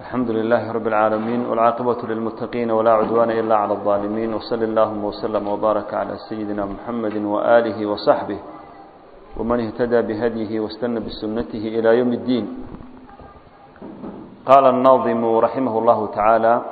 الحمد لله رب العالمين والعاقبة للمتقين ولا عدوان إلا على الظالمين وصل اللهم وسلم وبارك على سيدنا محمد وآله وصحبه ومن اهتدى بهديه واستنى بسنته إلى يوم الدين قال الناظم رحمه الله تعالى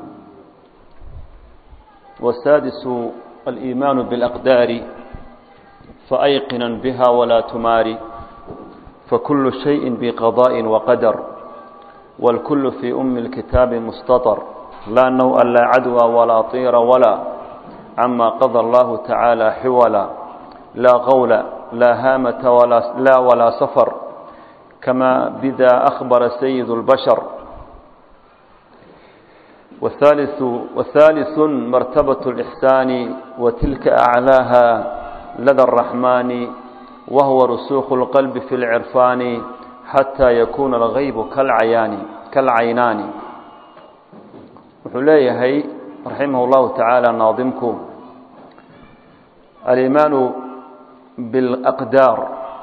والسادس الإيمان بالأقدار فأيقنا بها ولا تماري فكل شيء بقضاء وقدر والكل في أم الكتاب مستطر لا نوء لا عدوى ولا طير ولا عما قضى الله تعالى حولا لا غول لا هامة ولا, لا ولا سفر كما بذا أخبر سيد البشر والثالث, والثالث مرتبة الإحسان وتلك أعلاها لدى الرحمن وهو رسوخ القلب في العرفان حتى يكون الغيب كالعيان كالعينان wuxuu leeyahay raximah اllahu taعaalى naadimku alimaanu biاlأqdaar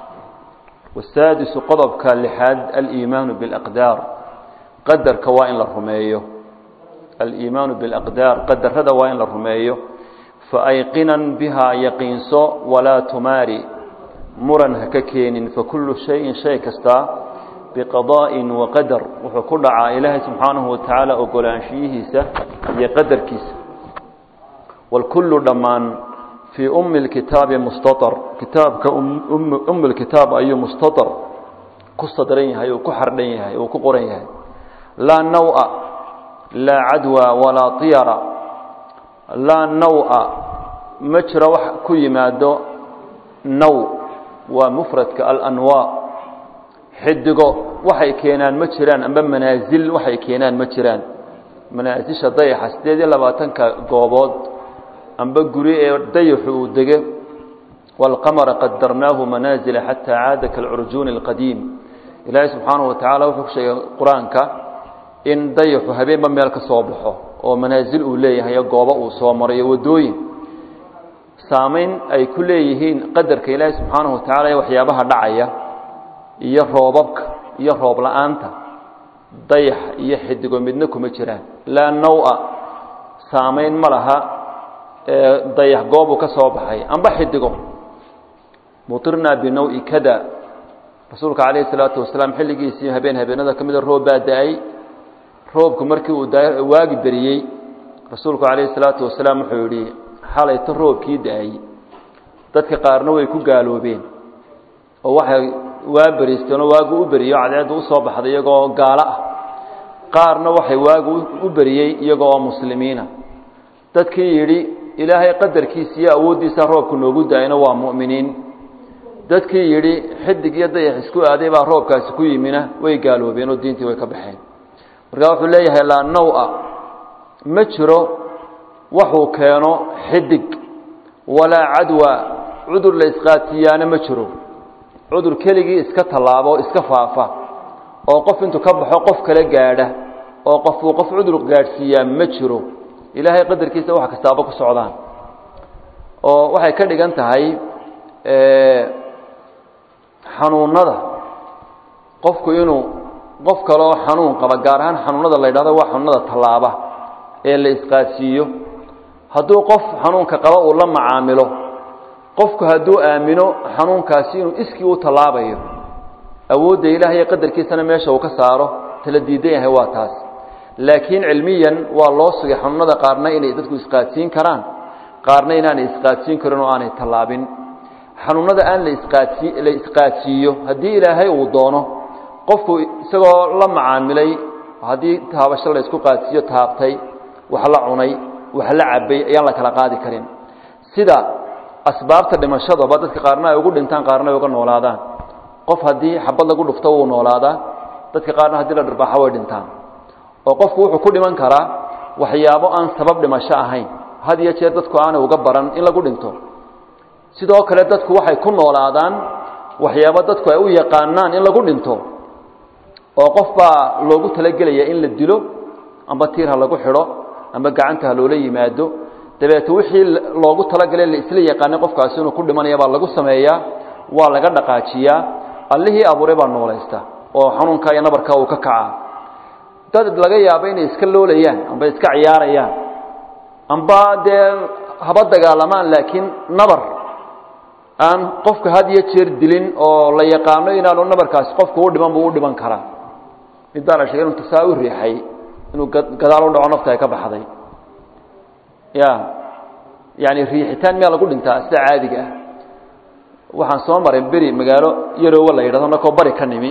wasaadisu qodobka lixaad aliimaanu biاlأqdaar qadarka waa in la rumeeyo aliimaanu biاlأqdaar qadarada waa in la rumeeyo faayqinan bihaa yaqiinso walaa tumaari muran ha ka keenin fakullu shayin shay kastaa biqadaa'in waqadar wuxuu ku dhacaa ilaahay subxaanahu watacaala ogolaanshiyihiisa iyo qadarkiisa walkullu dhammaan fii ummi lkitaabi mustaar kitaabka ummi lkitaab ayuu mustaar ku sadran yahay uu ku xardhan yahay uu ku qoran yahay laa nawa laa cadwa walaa tiyara laa nawa ma jiro wax ku yimaado naw waa mufradka alanwaa xidigo waxay keenaan ma jiraan amba manaasil waxay keenaan ma jiraan manaasisha dayaxa sideed iyo labaatanka goobood amba guri ee dayaxu uu dege waalqamara qadarnaahu manaasila xataa caada kalcurjuuni alqadiim ilaahay subxaanahu watacaala wuxuu ku sheegay qur-aanka in dayaxu habeenba meel ka soo baxo oo manaasil uu leeyahay goobo uu soo marayo waddooyin saamayn ay ku leeyihiin qadarka ilaahay subxaanahu watacaala ee waxyaabaha dhacaya iyo roobabka iyo roob la-aanta dayax iyo xidigo midna kuma jiraan laa nawa saamayn ma laha dayax goobuu ka soo baxay amba xidigo mutirnaa binawi kada rasuulka calayhi salaatu wasalaam xilligiisii habeen habeenada ka mida roob baa da-ay roobku markii uu waagi beriyey rasuulku calayhi salaatu wasalaam wuxuu yidhi xalayta roobkii da-ay dadka qaarna way ku gaaloobeen oo waxay waa beriisteenoo waagu u beriyo cadceeddu usoo baxday iyagoo gaalo ah qaarna waxay waagu u beriyey iyagoo oo muslimiina dadkii yidhi ilaahay qadarkiisa iyo awooddiisa roobku noogu da-ayna waa mu'miniin dadkii yidhi xidig iyo dayax isku aaday baa roobkaasi ku yimina way gaaloobeen oo diintii way ka baxeen markaa wuxuu leeyahay laa nawa ma jiro waxuu keeno xidig walaa cadwa cudur la isqaatiyaana ma jiro cudur keligii iska tallaabo o iska faafa oo qof intuu ka baxo qof kale gaadha oo qofuu qof cudur gaadhsiiyaa ma jiro ilaahay qadarkiisa wax kastaaba ku socdaan oo waxay ka dhigan tahay xanuunada qofku inuu qof kale oo xanuun qaba gaar ahaan xanuunada la yidhahdo waa xanuunada tallaaba ee la isqaadsiiyo hadduu qof xanuunka qaba uu la macaamilo qofku hadduu aamino xanuunkaasi inuu iskii u tallaabayo awoodda ilaah iyo qadarkiisana meesha uu ka saaro tala diidan yahay waa taas laakiin cilmiyan waa loo sugay xanuunada qaarna inay dadku isqaadsiin karaan qaarna inaanay isqaadsiin karin oo aanay tallaabin xanuunada aan la isqaadsi la isqaadsiiyo haddii ilaahay uu doono qofku isagoo la macaamilay haddii taabasho la isku qaadsiiyo taabtay wax la cunay wax la cabay ayaan la kala qaadi karin sida asbaabta dhimashadaba dadka qaarna ay ugu dhintaan qaarna ay uga noolaadaan qof haddii xabad lagu dhufto wuu noolaadaa dadka qaarna haddii la dharbaaxo way dhintaan oo qofku wuxuu ku dhiman karaa waxyaabo aan sabab dhimasho ahayn had iyo jeer dadku aanay uga baran in lagu dhinto sidoo kale dadku waxay ku noolaadaan waxyaabo dadku ay u yaqaanaan in lagu dhinto oo qof baa loogu talagelaya in la dilo amba tiir ha lagu xidho amba gacanta ha loola yimaado dabeete wixii loogu talagalay la isla yaqaanay qofkaasi inuu ku dhimanaya baa lagu sameeyaa waa laga dhaqaajiyaa allihii abuuray baa noolaysta oo xanuunka iyo nabarka uu ka kacaa dad laga yaabo inay iska loolayaan amba iska ciyaarayaan amba dee haba dagaalamaan laakiin nabar aan qofka had iyo jeer dilin oo la yaqaano inaanu nabarkaasi qofka u dhiman buu u dhiman karaa mid baa la sheegay inuu tasaa u riixay inuu gadaal u dhaco nafta ay ka baxday ya yani riixitaan miyaa lagu dhintaa sida caadiga ah waxaan soo maray beri magaalo yaroowa la yidhahdo nakoo bari ka nimi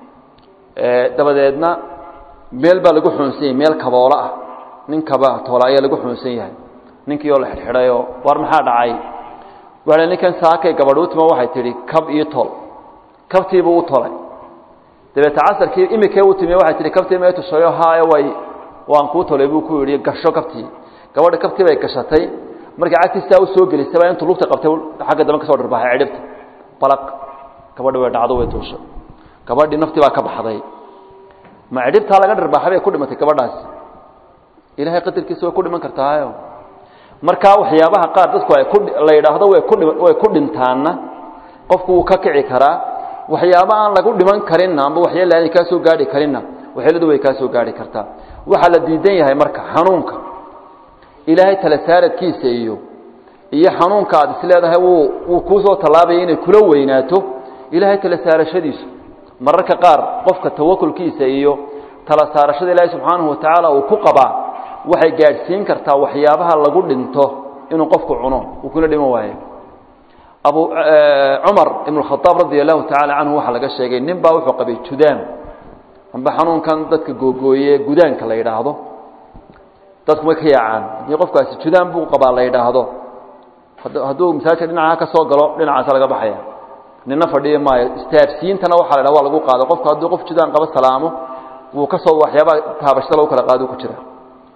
dabadeedna meel baa lagu xuunsan yahay meel kaboolo ah nin kaba toola ayaa lagu xuunsan yahay ninkii oo la xidhxidhayoo war maxaa dhacay waa ninkan saakay gabadh u timo waxay tidhi kab iyo tol kabtiibuu u tolay dabeete casarkii imikee u timi waxay tihi kabtii ma tushayo haayo way waan kuu tolay buu ku yidhi gasho kabtii gabadha kabtii bay gashatay markii cagtiistaa u soo gelisaba intuu lugta qabtay xagga dambe ka soo dhirbaxay cidhibta balaq gabadhi way dhacdo way tuushay gabadhii naftii baa ka baxday ma cidhibtaa laga dhirbaxay bay ku dhimatay gabadhaasi ilaahay qadarkiisa way ku dhiman kartaayo markaa waxyaabaha qaar dadku ay ku la yidhaahdo way ku way ku dhintaanna qofku wuu ka kici karaa waxyaaba aan lagu dhiman karinna amba waxyaala aanay kaa soo gaadhi karinna waxyeeladu way kaa soo gaadhi kartaa waxaa la diidan yahay marka xanuunka ilaahay tala saaradkiisa iyo iyo xanuunka aad isleedahay wuu wuu kuu soo tallaabaya inay kula weynaato ilaahay tala saarashadiisu mararka qaar qofka tawakulkiisa iyo tala saarashada ilaahay subxaanahu watacaala uu ku qabaa waxay gaadhsiin kartaa waxyaabaha lagu dhinto inuu qofku cuno uu kula dhiman waayo abu cumar ibn khaaab radi allahu tacaala canhu waxaa laga sheegay nin baa wuxuu qabay judaam amba xanuunkan dadka googooye gudaanka la yidhaahdo dadku may ka yaacaan haddii qofkaasi judaam buu qabaa la yidhaahdo hadduu masaajidka dhinaca ka soo galo dhinacaasa laga baxaya nina fadhiya maayo istaabsiintana waxaa la ydhaha waa lagu qaado qofku hadduu qof judaan qabo salaamo wuu ka soo waxyaabaa taabashada lagu kala qaado ku jira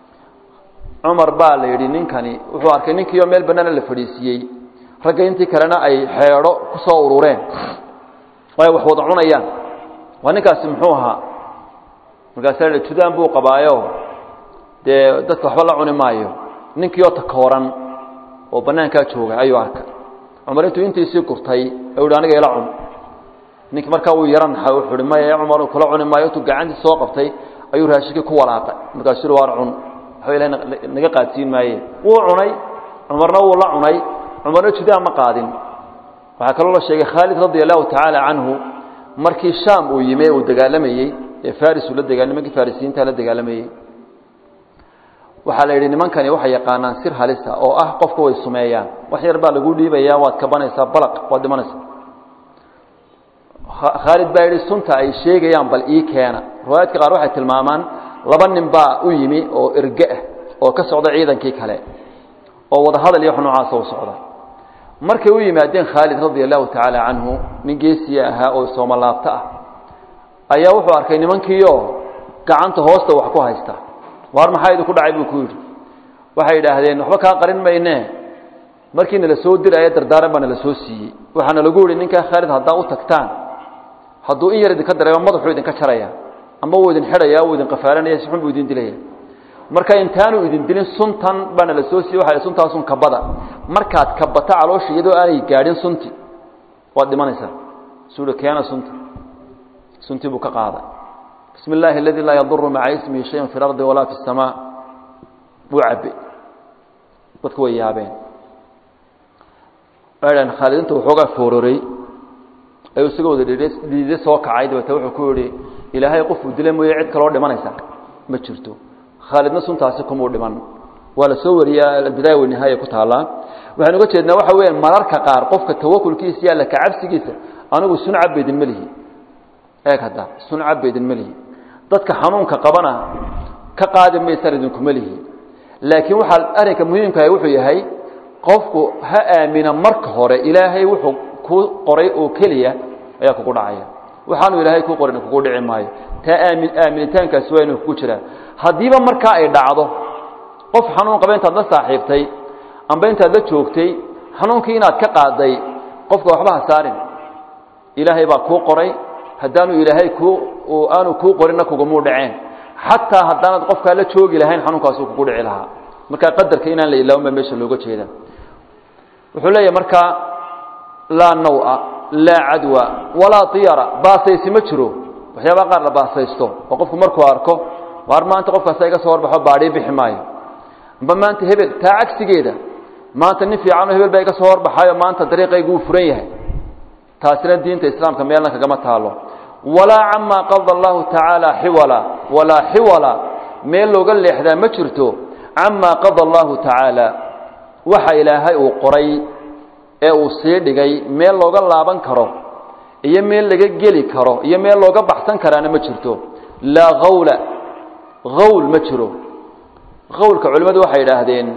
cumar baa la yidhi ninkani wuxuu arkay ninkiioo meel bannaana la fadhiisiiyey ragga intii kalena ay xeedho ku soo urureen oo ay wax wada cunayaan waa ninkaasi muxuu ahaa markaasaa la judaan buu qabaayo dee dadka waxba la cuni maayo ninkii oo takooran oo bannaankaa jooga ayuu arkay cumar intuu intiisii gurtay ayuu hi aniga ila cun ninkii markaa wuu yaran naxay wuxuu hi maya cumar kula cuni maayo intuu gacantii soo qabtay ayuu raashinkii ku walaaqay markaasuu yihi waar cun waxba ilahay naga qaadsiin maaye wuu cunay cumarna wuu la cunay cumarna judaan ma qaadin waxaa kaloo la sheegay khaalid radia allahu tacaala canhu markii shaam uu yimi uu dagaalamayey ee faris uu la dega nimankii farisiyiinta la dagaalamayey waxaa la yidhi nimankani waxay yaqaanaan sir halisa oo ah qofka way sumeeyaan wax yar baa lagu dhiibayaa waad kabanaysaa balaq waad dhimanaysaa khaalid baa yidhi sunta ay sheegayaan bal ii keena riwaayaadka qaar waxay tilmaamaan laba nin baa u yimi oo erge ah oo ka socda ciidankii kale oo wada hadal iyo wax noocaasa u socda markay u yimaadeen khaalid radia allahu tacaala canhu nin geesiya ahaa oo soomolaabto ah ayaa wuxuu arkay nimankiioo gacanta hoosta wax ku haysta waar maxaa idinku dhacay buu ku yidhi waxay yidhaahdeen waxba kaa qarin mayne markii nala soo diraya dardaaran baa nala soo siiyey waxaana lagu yihi ninkaa khaalid haddaa u tagtaan hadduu in yar idinka dareemo madaxuu idinka jaraya ama wuu idin xidhaya wuu idin qafaalanaya si xun buu idin dilaya marka intaanu idin dilin suntan baa nala soo siiyey waxa suntaasun kabada markaad kabato caloosha iyadoo aanay gaadhin sunti waad dhimanaysaa suuhi keena sunta suntii buu ka qaaday bismi illaahi aladi laa yaduru maca ismihi shayan fi lardi walaa fi اsamaa buu cabbe dadku way yaabeen dhan khaalid inta waxoogaa foororay ayuu isagoo wada dhiide soo kacay dabeete wuxuu ku yihi ilaahay qofuu dila mooye cid kaloo dhimanaysa ma jirto khaalidna suntaasi kumuu dhiman waa la soo wariyaa albidaaya wanihaaya ku taallaa waxaan uga jeednaa waxa weya mararka qaar qofka tawakulkiisa iyo alla kacabsigiisa anigu sun cabaydin ma lihi eeg hadda sun cabaydin ma lihi dadka xanuunka qabana ka qaadi maysaan idinkuma lihi laakiin waxaa arrinka muhiimkaah wuxuu yahay qofku ha aamina marka hore ilaahay wuxuu kuu qoray oo keliya ayaa kugu dhacaya waxaanu ilaahay kuu qorin kugu dhici maayo taa aamin aaminitaankaasi waa inuu kugu jiraa haddiiba markaa ay dhacdo qof xanuun qaba intaad la saaxiibtay amba intaad la joogtay xanuunkii inaad ka qaaday qofka waxba ha saarin ilaahay baa kuu qoray haddaanu ilaahay kuu aanu kuu qorinna kugamuu dhaceen xataa haddaanad qofkaa la joogi lahayn xanuunkaasuu kugu dhici lahaa markaa qadarka inaan la ilaawin baa meesha looga jeeda wuxuu leeyahay markaa laa nawa laa cadwa walaa tiyara baasaysi ma jiro waxyaabaha qaar la baasaysto oo qofku markuu arko waar maanta qofkaasa iga soo horbaxo baadhii bixi maayo amba maanta hebel taa cagsigeeda maanta nin fiicanoo hebel baa iga soo horbaxayo maanta dariiqaygu uu furan yahay taasina diinta islaamka meelna kagama taalo walaa camaa qada allahu tacaala xiwala walaa xiwala meel looga leexdaa ma jirto camaa qada allahu tacaala waxa ilaahay uu qoray ee uu sii dhigay meel looga laaban karo iyo meel laga geli karo iyo meel looga baxsan karaana ma jirto laa hawla hawl ma jiro hawlka culimmadu waxay idhaahdeen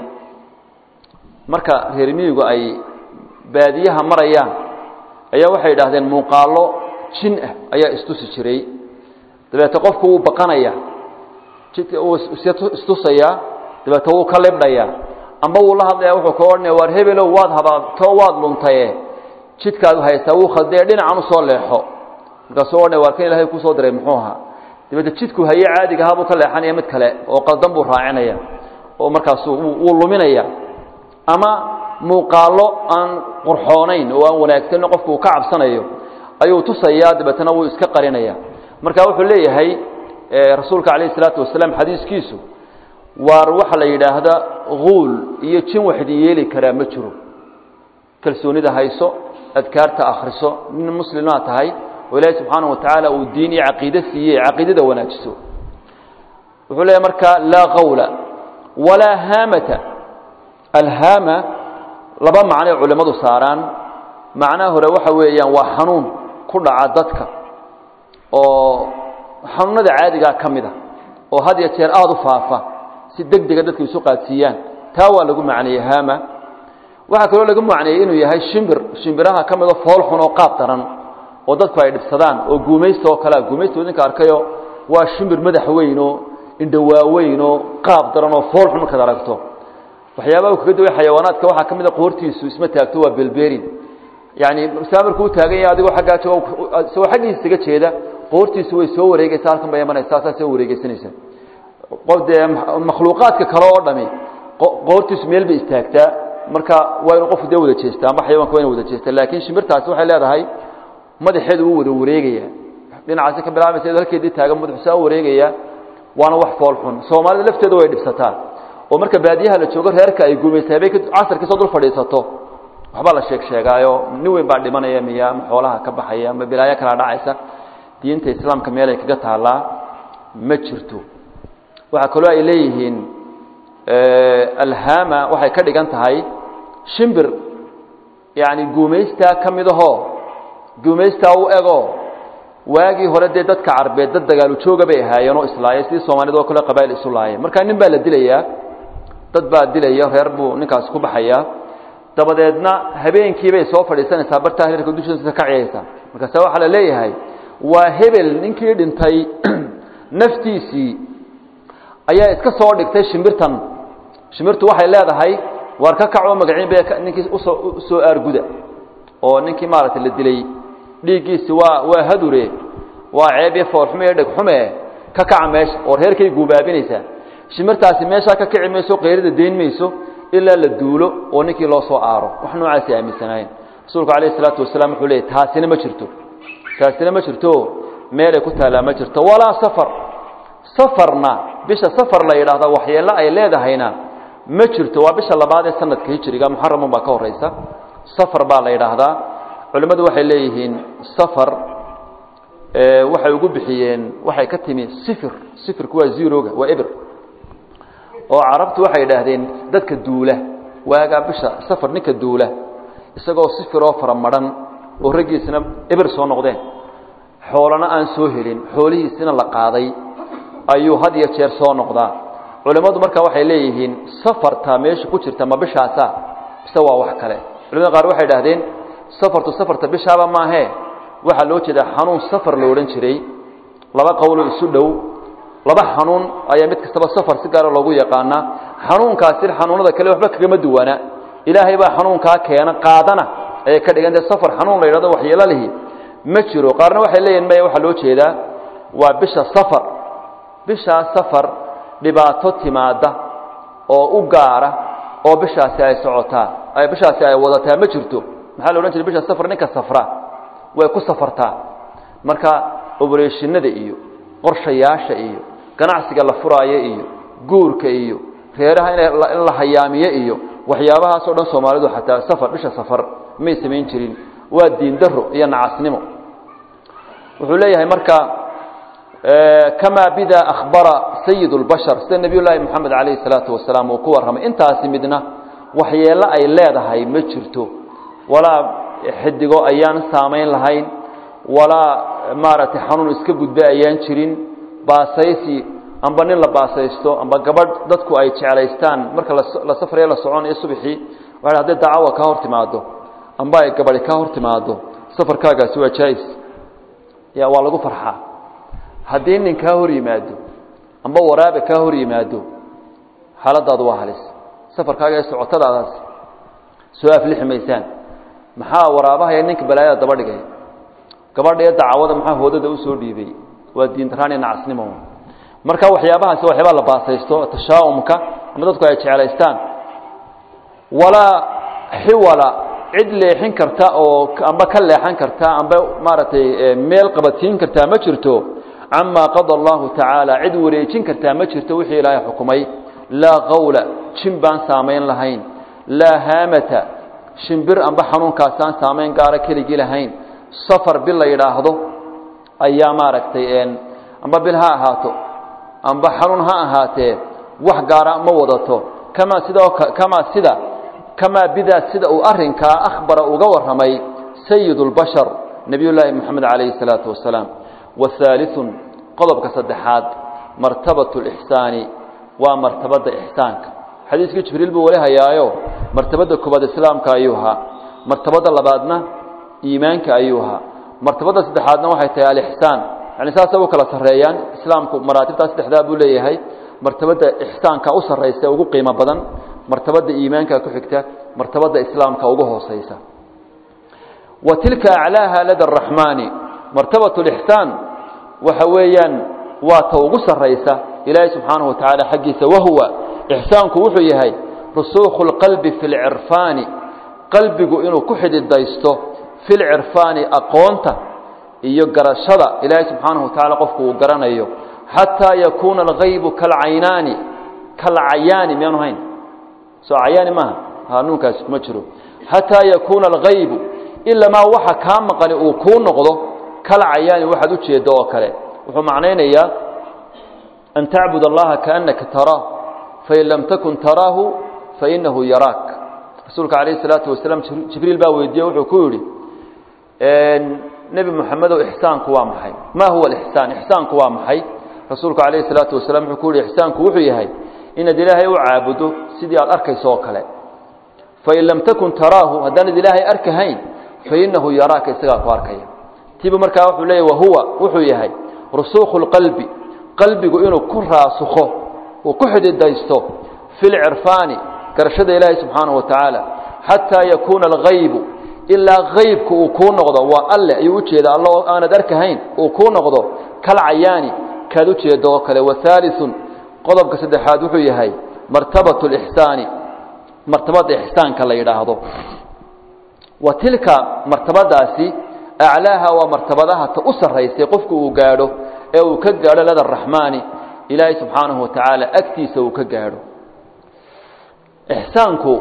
marka reer miyigu ay baadiyaha marayaan ayaa waxay idhaahdeen muuqaallo jin ah ayaa istusi jiray dabeete qofku wuu baqanaya jidka wuu istusayaa dabeete wuu ka libdhayaa amba wuu la hadlaya wuxuu ka odhanaya waar hebelow waad habaabto waad luntaye jidkaad haysaa wuu khaldee dhinacan u soo leexo markaasuu odhanaya waar kan ilahay kusoo diray muxuu ahaa dabeete jidku haye caadiga ahaa buu ka leexanaya mid kale oo qaldan buu raacinaya oo markaasu wuu luminaya ama muuqaallo aan qurxoonayn oo aan wanaagsanin qofku uu ka cabsanayo ayuu tusayaa dabeetana wuu iska qarinaya marka wuxuu leeyahay rasuulka calayh isalaatu wasalaam xadiiskiisu waar waxa la yidhaahda huul iyo jin waxdi yeeli karaa ma jiro kalsoonida hayso adkaarta akhriso nin muslimaa tahay oo ilaahay subxaana wa tacaala uu diin iyo caqiide siiyey caqiidada wanaajiso wuxuu leeyahay marka laa qawla walaa haamata alhaama laba macnoy culimmadu saaraan macnaha hore waxa weeyaan waa xanuun ku dhaca dadka oo xanuunada caadigaa ka mid a oo had iyo jeer aada u faafa si deg dega dadka isu qaadsiiyaan taa waa lagu macneeyey haama waxaa kaloo lagu macneeyey inuu yahay shimbir shimbiraha ka mido fool xun oo qaab daran oo dadku ay dhibsadaan oo guumaysta oo kalea guumaysta idinka arkayo waa shimbir madax weyn oo indhawaaweyn oo qaab daran oo fool xun markaad aragto waxyaabaha kaga duway xayawaanaadka waxaa ka mid a qoortiisu isma taagto waa belberin yani saa markuu u taagan yahay adigoo aggaa jooga isagoo xaggiisa isaga jeeda qoortiisu way soo wareegeysa halkan bay imanaysaa saa soo wareegeysanaysa qof dee makhluuqaadka kale oo dhami qoortiisu meel bay istaagtaa marka waa inuu qofku dee wada jeestaa amba xayawanka waa inu wada jeestaa laakiin shimbirtaasi waxay leedahay madaxeedu wuu wada wareegaya dhinacaasi ka bilaabaysa iyadoo halkeedii taagan madaxu saa u wareegaya waana wax fool xun soomaalida lafteeda way dhibsataa oo marka baadiyaha la joogo reerka ay guumaysa habeen casarkiisoo dul fadhiisato waxbaa la sheeg sheegaayo nin weyn baa dhimanaya miya ama xoolaha ka baxaya ama bilaayo kala dhacaysa diinta islaamka meelay kaga taallaa ma jirto waxaa kaloo ay leeyihiin alhama waxay ka dhigan tahay shimbir yani guumaystaa ka mid ahoo guumaystaa u ego waagii hore dee dadka carbeed dad dagaalu jooga bay ahaayeen oo islaayay sidii soomaalida oo kale qabail isu laayeen marka nin baa la dilayaa dad baa dilaya reer buu ninkaasi ku baxayaa dabadeedna habeenkii bay soo fadhiisanaysaa bartaa heerka dushiisa ka ciyaysaa markaase waxaa la leeyahay waa hebel ninkii dhintay naftiisii ayaa iska soo dhigtay shimbirtan shimbirtu waxay leedahay waar ka kacoo magaciin bay ninkii usoo usoo aarguda oo ninkii maaragtay la dilay dhiiggiisi waa waa hadure waa ceeb iyo foolxume iyo dhegxume ka kaca meesha oo reerkay guubaabinaysaa shimirtaasi meeshaa ka kici mayso qayrida dayn mayso ilaa la duulo oo ninkii loo soo aaro wax noocaasi aaminsanaayeen rasuulku calayh isalaatu wasalaam wuxuu leeyay taasina ma jirto taasina ma jirto meelay ku taallaa ma jirto walaa safar safarna bisha safar la yidhaahda waxyeello ay leedahayna ma jirto waa bisha labaad ee sanadka hijriga muxaramun baa ka horeysa safar baa la yidhaahdaa culimmadu waxay leeyihiin safar waxay ugu bixiyeen waxay ka timi sifir sifirku waa zeroga waa eber oo carabtu waxay idhaahdeen dadka duula waagaa bisha safar ninka duula isagoo sifiroo fara madhan oo raggiisina eber soo noqdeen xoolana aan soo helin xoolihiisina la qaaday ayuu had iyo jeer soo noqdaa culimmadu marka waxay leeyihiin safarta meesha ku jirta ma bishaasa mise waa wax kale culimada qaar waxay idhahdeen safartu safarta bishaaba maahee waxaa loo jeedaa xanuun safar lo odhan jiray laba qowlo isu dhow laba xanuun ayaa mid kastaba safar si gaara loogu yaqaanaa xanuunkaasi xanuunada kale waxba kagama duwana ilaahay baa xanuunkaa keena qaadana ayay ka dhigan tahay safar xanuun la yidhahdo waxyeelo lihi ma jiro qaarna waxay leeyihin maya waxaa loo jeedaa waa bisha safar bishaa safar dhibaato timaada oo u gaara oo bishaasi ay socotaa bishaasi ay wadataa ma jirto maxaa la odhan jiray bisha safar ninka safra way ku safartaa marka obereshinada iyo qorshayaasha iyo ganacsiga la furaayo iyo guurka iyo reeraha in la hayaamiyo iyo waxyaabahaasoo dhan soomaalidu xataa safar bisha safar may samayn jirin waa diin daro iyo nacasnimo wuxuu leeyahay marka kamaa bida akhbara sayid اlbashar sida nebiy llaahi moxamed calayhi salaatu wasalaam uu ku warramay intaasi midna waxyeello ay leedahay ma jirto walaa xidigo ayaan saamayn lahayn walaa maaragtay xanuun iska gudbe ayaan jirin baasaysi amba nin la baasaysto amba gabadh dadku ay jeclaystaan marka la safrayo la soconayo subxii waa hadday dacawa kaa hor timaado amba ay gabadhi kaa hor timaado safarkaagaasi waa jaais ya waa lagu farxaa haddii nin kaa hor yimaado amba waraabe kaa hor yimaado xaaladaadu waa halis safarkaaga ee socotadaadaas soo aflixi maysaan maxaa waraabaha ee ninka balaayada daba dhigay gabadha ee dacawada maxaa hoodada usoo dhiibay waa diindaraan iyo nacasnimo marka waxyaabahaasi waxyaabaa la baasaysto tashaa'umka ama dadku ay jeclaystaan walaa xiwala cid leexin karta oo amba ka leexan karta amba maaragtay meel qabadsiin kartaa ma jirto camaa qada allahu tacaala cid wareejin kartaa ma jirto wixii ilaahay xukumay laa qawla jin baan saamayn lahayn laa haamata shimbir amba xanuunkaasaan saamayn gaara keligii lahayn safar bil la yidhaahdo ayaa maaragtay amba bil ha ahaato amba xanuun ha ahaatee wax gaara ma wadato kamaa sidoo kamaa sida kamaa bidaa sida uu arrinkaa akhbara uga warramay sayid اlbashar nebiy llaahi moxamed calayhi الsalaatu wasalaam wahaaliثun qodobka saddexaad martabaة اlixsaani waa martabadda ixsaanka xadiiskii jibriil buu wali hayaayo martabadda koobaad islaamka ayuu ahaa martabadda labaadna iimaanka ayuu ahaa martabadda saddexaadna waxay tahay alixsaan yani saasay u kala sarreeyaan islaamku maraatibtaa saddexdaa buu leeyahay martabadda ixsaanka u sarraysa ugu qiimo badan martabadda iimaanka ku xigta martabadda islaamka ugu hooseysa wa tilka aclaaha lada araxmaani martabat lixsaan waxa weeyaan waa ta ugu sarraysa ilaahay subxaanahu wa tacaala xaggiisa wahuwa ixsaanku wuxuu yahay rusuukhu lqalbi fi lcirfaani qalbigu inuu ku xididaysto fi lcirfaani aqoonta iyo garashada ilaahay subxaanahu wa tacala qofku uu garanayo xataa yakuuna algaybu kalcaynaani kalcayaani miyaanu hayn soo cayaani maaha hanuunkaasi kuma jiro xataa yakuuna algaybu ilamaa waxa kaa maqani uu kuu noqdo kalcayaani waxaad ujeeddo oo kale wuxuu macnaynayaa an tacbud allaha kaannaka taraahu fain lam takun taraahu fainahu yaraak rasuulka calayh isalaatu wasalaam jibriil baa weydiiye wuxuu ku yidhi nebi moxamedow ixsaanku waa maxay ma huwa alixsaan ixsaanku waa maxay rasuulku calayhi salaatu wasalaam wuxuu ku yihi ixsaanku wuxuu yahay inaad ilaahay u caabudo sidii aad arkayso oo kale fain lam takun taraahu haddaanad ilaahay arkahayn fainahu yaraaka isagaa ku arkaya tiibu markaa wuxuu leeyahy wahuwa wuxuu yahay rusuukhu lqalbi qalbigu inuu ku raasukho uu ku xididaysto fi lcirfaani garashada ilaahay subxaanahu wa tacaala xataa yakuuna algaybu ilaa haybku uu kuu noqdo waa alle ayuu ujeeda alla oo aanad arkahayn uu kuu noqdo kalcayaani kaad ujeedo oo kale wahaaliثun qodobka saddexaad wuxuu yahay martabaة اlixsaani martabada ixsaanka la yidhaahdo wa tilka martabadaasi aclaaha waa martabadaha ta u sarraysay qofku uu gaadho ee uu ka gaadho lada raxmaani ilaahay subxaanahu wa tacaala agtiisa uu ka gaadho ixsaanku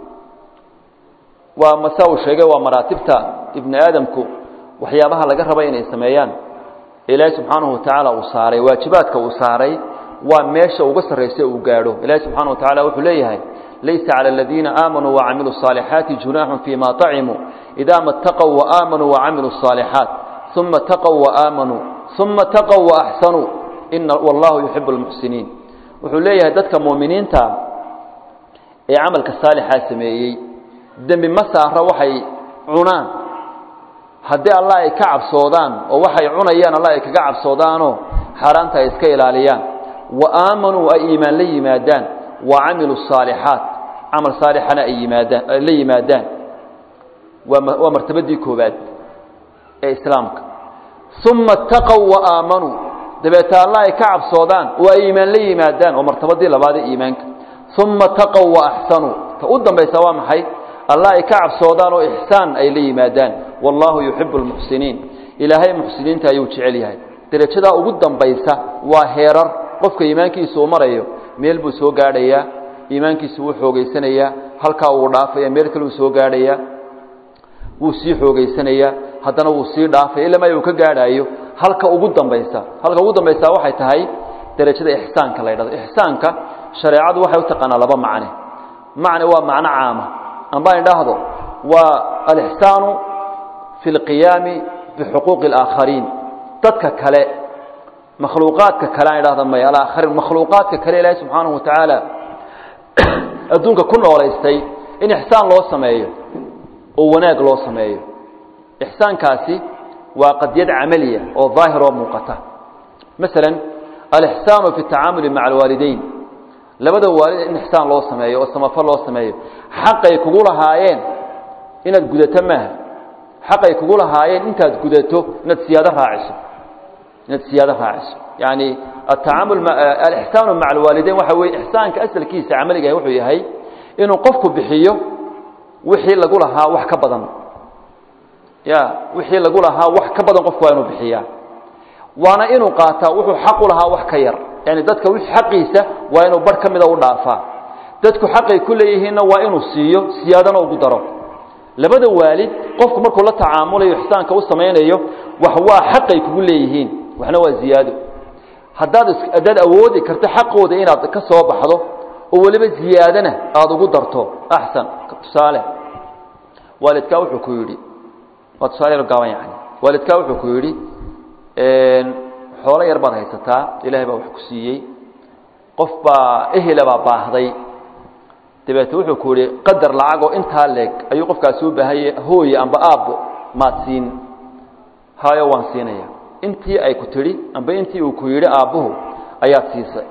waa masa uu sheegay waa maraatibta ibni aadamku waxyaabaha laga raba inay sameeyaan ilaahay subxaanahu wa tacaala uu saaray waajibaadka uu saaray waa meesha uga sarraysa uu gaadho ilaahay subxaana wa tacala wuxuu leeyahay laysa cala aladiina aamanuu wacamiluu الصaalixaati junaaxun fima طacimuu idaa ma اtaqow waaamanuu wacamiluu الصaalixaat uma taqow waaaamanuu uma taqow waaxsanuu ina wallahu yuxibu اlmuxsiniin wuxuu leeyahay dadka muuminiinta ee camalka saalixaa sameeyey dembi ma saara waxay cunaan haddii allah ay ka cabsoodaan oo waxay cunayaan allah ay kaga cabsoodaanoo xaaraanta ay iska ilaaliyaan wa aamanuu ay iimaan la yimaadaan wa camiluu الصaalixaat camal saalixana ay yimaadaan ay la yimaadaan waa waa martabadii koobaad ee islaamka uma اtaqow waaamanuu dabeeta allah ay ka cabsoodaan oo ay iimaan la yimaadaan waa martabadii labaad ee iimaanka uma taqow waaxsanuu ta u dambaysa waa maxay allah ay ka cabsoodaan oo ixsaan ay la yimaadaan wallahu yuxibu اlmuxsiniin ilaahay muxsiniinta ayuu jecel yahay derajadaa ugu dambaysa waa heerar qofka iimaankiisa uu marayo meel buu soo gaadhayaa iimaankiisa wuu xoogeysanayaa halkaa wuu dhaafaya meel kale uu soo gaadhayaa wuu sii xoogeysanayaa haddana wuu sii dhaafaya ilaa ma uu ka gaadhaayo halka ugu dambaysa halka ugu dambaysa waxay tahay derajada ixsaanka la yidhahdo ixsaanka shareecadu waxay u taqaanaa laba macne macne waa macno caama amba idhaahdo waa alixsaanu fi اlqiyaami bixuquuqi اlaakhariin dadka kale makhluuqaadka kale aan idhahda may alaakhariin makhluuqaadka kale ilaahay subxaanahu wa tacaala adduunka ku noolaystay in ixsaan loo sameeyo oo wanaag loo sameeyo ixsaankaasi waa qadiyad camaliya oo daahir oo muuqata maala alixsaanu fi اtacaamuli maca alwaalideyn labada waalid in ixsaan loo sameeyo oo samafal loo sameeyo xaqay kugu lahaayeen inaad gudato maaha xaqay kugu lahaayeen intaad gudato inaad siyaado raaciso inaad siyaado raaciso yani atacaamul alixsaanu maca alwaalideyn waxa weye ixsaanka asalkiisa camaliga wuxuu yahay inuu qofku bixiyo wixii lagu lahaa wax ka badan ya wixii lagu lahaa wax ka badan qofku waa inuu bixiyaa waana inuu qaataa wuxuu xaq u lahaa wax ka yar yani dadka wixii xaqiisa waa inuu bar ka mida u dhaafaa dadku xaqay ku leeyihiinna waa inuu siiyo siyaadana ugu daro labada waalid qofku markuu la tacaamulayo ixsaanka u samaynayo wax waa xaqay kugu leeyihiin waxna waa ziyaado haddaad haddaad awoodi karto xaqooda inaad ka soo baxdo oo weliba ziyaadana aada ugu darto axsan tusaale waalidkaa wuxuu ku yidhi waa tusaale gaaban yani waalidkaa wuxuu ku yidhi xoolo yar baad haysataa ilaahay baa wax ku siiyey qof baa ehela baa baahday dabeete wuxuu ku yidhi qadar lacagoo intaa leeg ayuu qofkaasi u baahanye hooye amba aabbo maad siin hayo waan siinaya intii ay ku tidhi amba intii uu ku yidhi aabbuhu ayaad siisay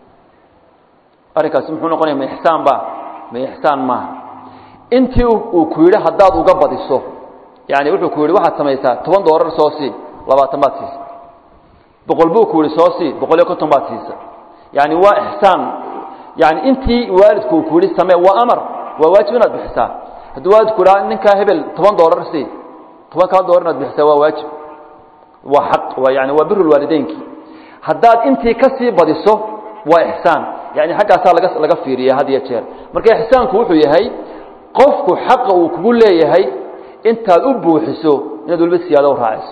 arrinkaasi muxuu noqonaya ma ixsaan ba ma ixsaan maaha intii uu ku yidhi haddaad uga badiso yani wuxuu ku yidhi waxaad samaysaa toban doolar soo sii labaatan baad siisa boqol buu ku yihi soo sii boqol iyo konton baad siisa yani waa ixsaan yani intii waalidku uu ku yihi samee waa amar waa waajib inaad bixisaa hadduu waalidku idhaa ninkaa hebel toban doolar sii toban kaa doolar inaad bixisaa waa waajib waa xaq waa yani waa biru lwaalideynki haddaad intii ka sii badiso waa ixsaan yani xaggaasaa laga laga fiiriya had iyo jeer marka ixsaanku wuxuu yahay qofku xaqa uu kugu leeyahay intaad u buuxiso inaad waliba siyaado u raaciso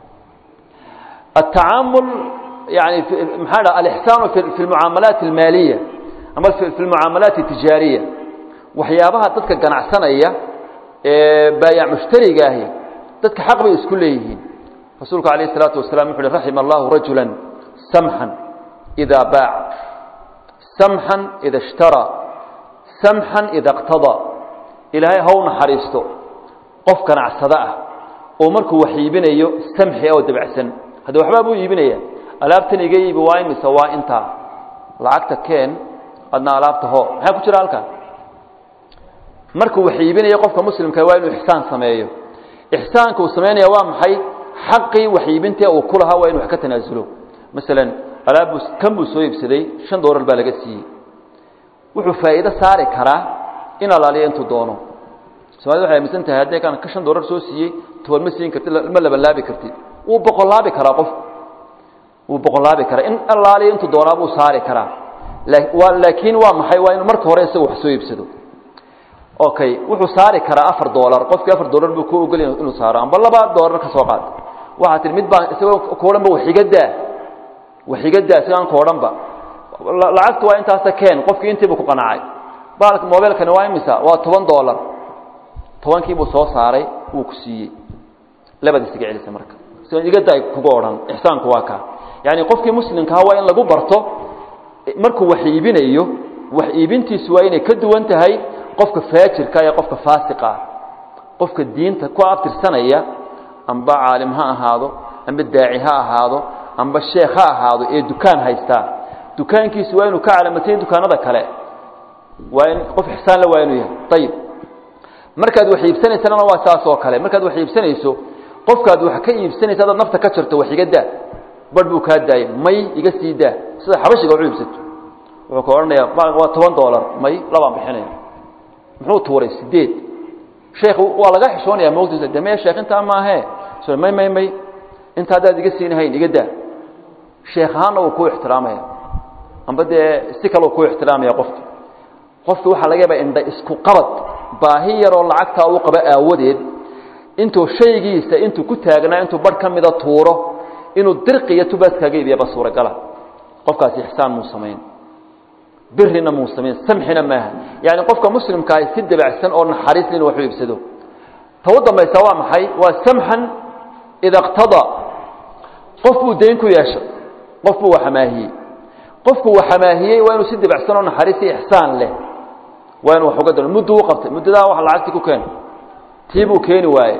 التعامل يعني maxaa dha الإحسان في المعاaمaلاaت الماaلية ama في المعاaمaلاaت التiجاaرية waxyaabaha dadka ganacsanaya ee baayac mushtariga ahi dadka xaq bay isku leeyihiin rasuulku عaليه الصلاaةu وaسلام وxu uhi رaحم الله رaجuلا سمحا إذا باaع سمحا إذا اشhtarى سمحا إذا اقتضى ilaahay haw naxariisto qof ganacsado ah oo markuu wax iibinayo samxi oo dabacsan hadda waxbaa buu iibinaya alaabtan iga iibi waa imise waa intaa lacagta keen adna alaabta ho maxaa ku jira halkaa markuu wax iibinayo qofka muslimka waa inuu ixsaan sameeyo ixsaanka uu samaynaya waa maxay xaqii wax iibintee uu ku lahaa waa inu wax ka tanaasulo masalan alaab kan buu soo iibsaday shan doolar baa laga siiyey wuxuu faa'iido saari karaa in alaaliya intuu doono somalida waxay aaminsan tahay haddii kan ka shan doolar soo siiyey toban ma siin kartid ma labanlaabi kartid wuu boqolaabi karaa qofku wuu boqolaabi karaa in allaaliya intuu doonaa buu saari karaa laakiin waa maxay waa inuu marka hore isaga wax soo iibsado okay wuxuu saari karaa afar doolar qofkii afar doolar buu ku ogolya inuu saaro amba laba doolar ka soo qaad waxaa tihi mid baan isagoo ka odhan ba waxigadaa waxigadaa isagaan ka odhan ba lacagtu waa intaasa keen qofkii intiibu ku qanacay baalka mobilkani waa imisa waa toban doolar tobankii buu soo saaray wuu ku siiyey labad isaga celisa marka igada kuga odhan ixsaanku waa kaa yaani qofkii muslimkaha waa in lagu barto markuu wax iibinayo wax iibintiisu waa inay ka duwan tahay qofka faajirka iyo qofka faasiqa ah qofka diinta ku abtirsanaya amba caalim ha ahaado amba daaci ha ahaado amba sheekh ha ahaado ee dukaan haystaa dukaankiisu waa inuu ka calaamatayn dukaanada kale waa in qof ixsaan la waa inuu yahay ayib markaad wax iibsanaysana waa saas oo kale markaad wax iibsanayso qofkaad wax ka iibsanaysa adaad nafta ka jarto wax iga daa barh buu kaa daayay may iga sii daa sida xabashiga wax u iibsato wuxuu ka odhanaya waa toban doolar may labaan bixinaya muxuu tuuray sideed sheekh waa laga xishoonaya mawtiisa de maya sheekh intaa maahee may may may inta haddaad iga siinahayn iga daa sheekh ahaanna wuu kuu ixtiraamaya amba dee si kaleu ku ixtiraamaya qofki qofki waxaa laga yaaba indha isku qabad baahi yaroo lacagtaa uu qabo aawadeed intuu shaygiisa intuu ku taagnaa intuu barh ka mida tuuro inuu dirqi iyo tubaas kaaga iibiyaba suuragala qofkaasi ixsaan muu samayn birina muu samayn samxina maaha yaani qofka muslimkaahi si dabacsan oo naxariis inuu wax u iibsado ta u dambaysa waa maxay waa samxan ida اqtadaa qof buu dayn ku yeeshay qof buu waxamaahiyey qofku waxamaahiyey waa inuu si dabacsan oo naxariis iyo ixsaan leh waa inu wax uga dalo muddu u qabtay muddadaa wax lacagtii ku keen tii buu keeni waaye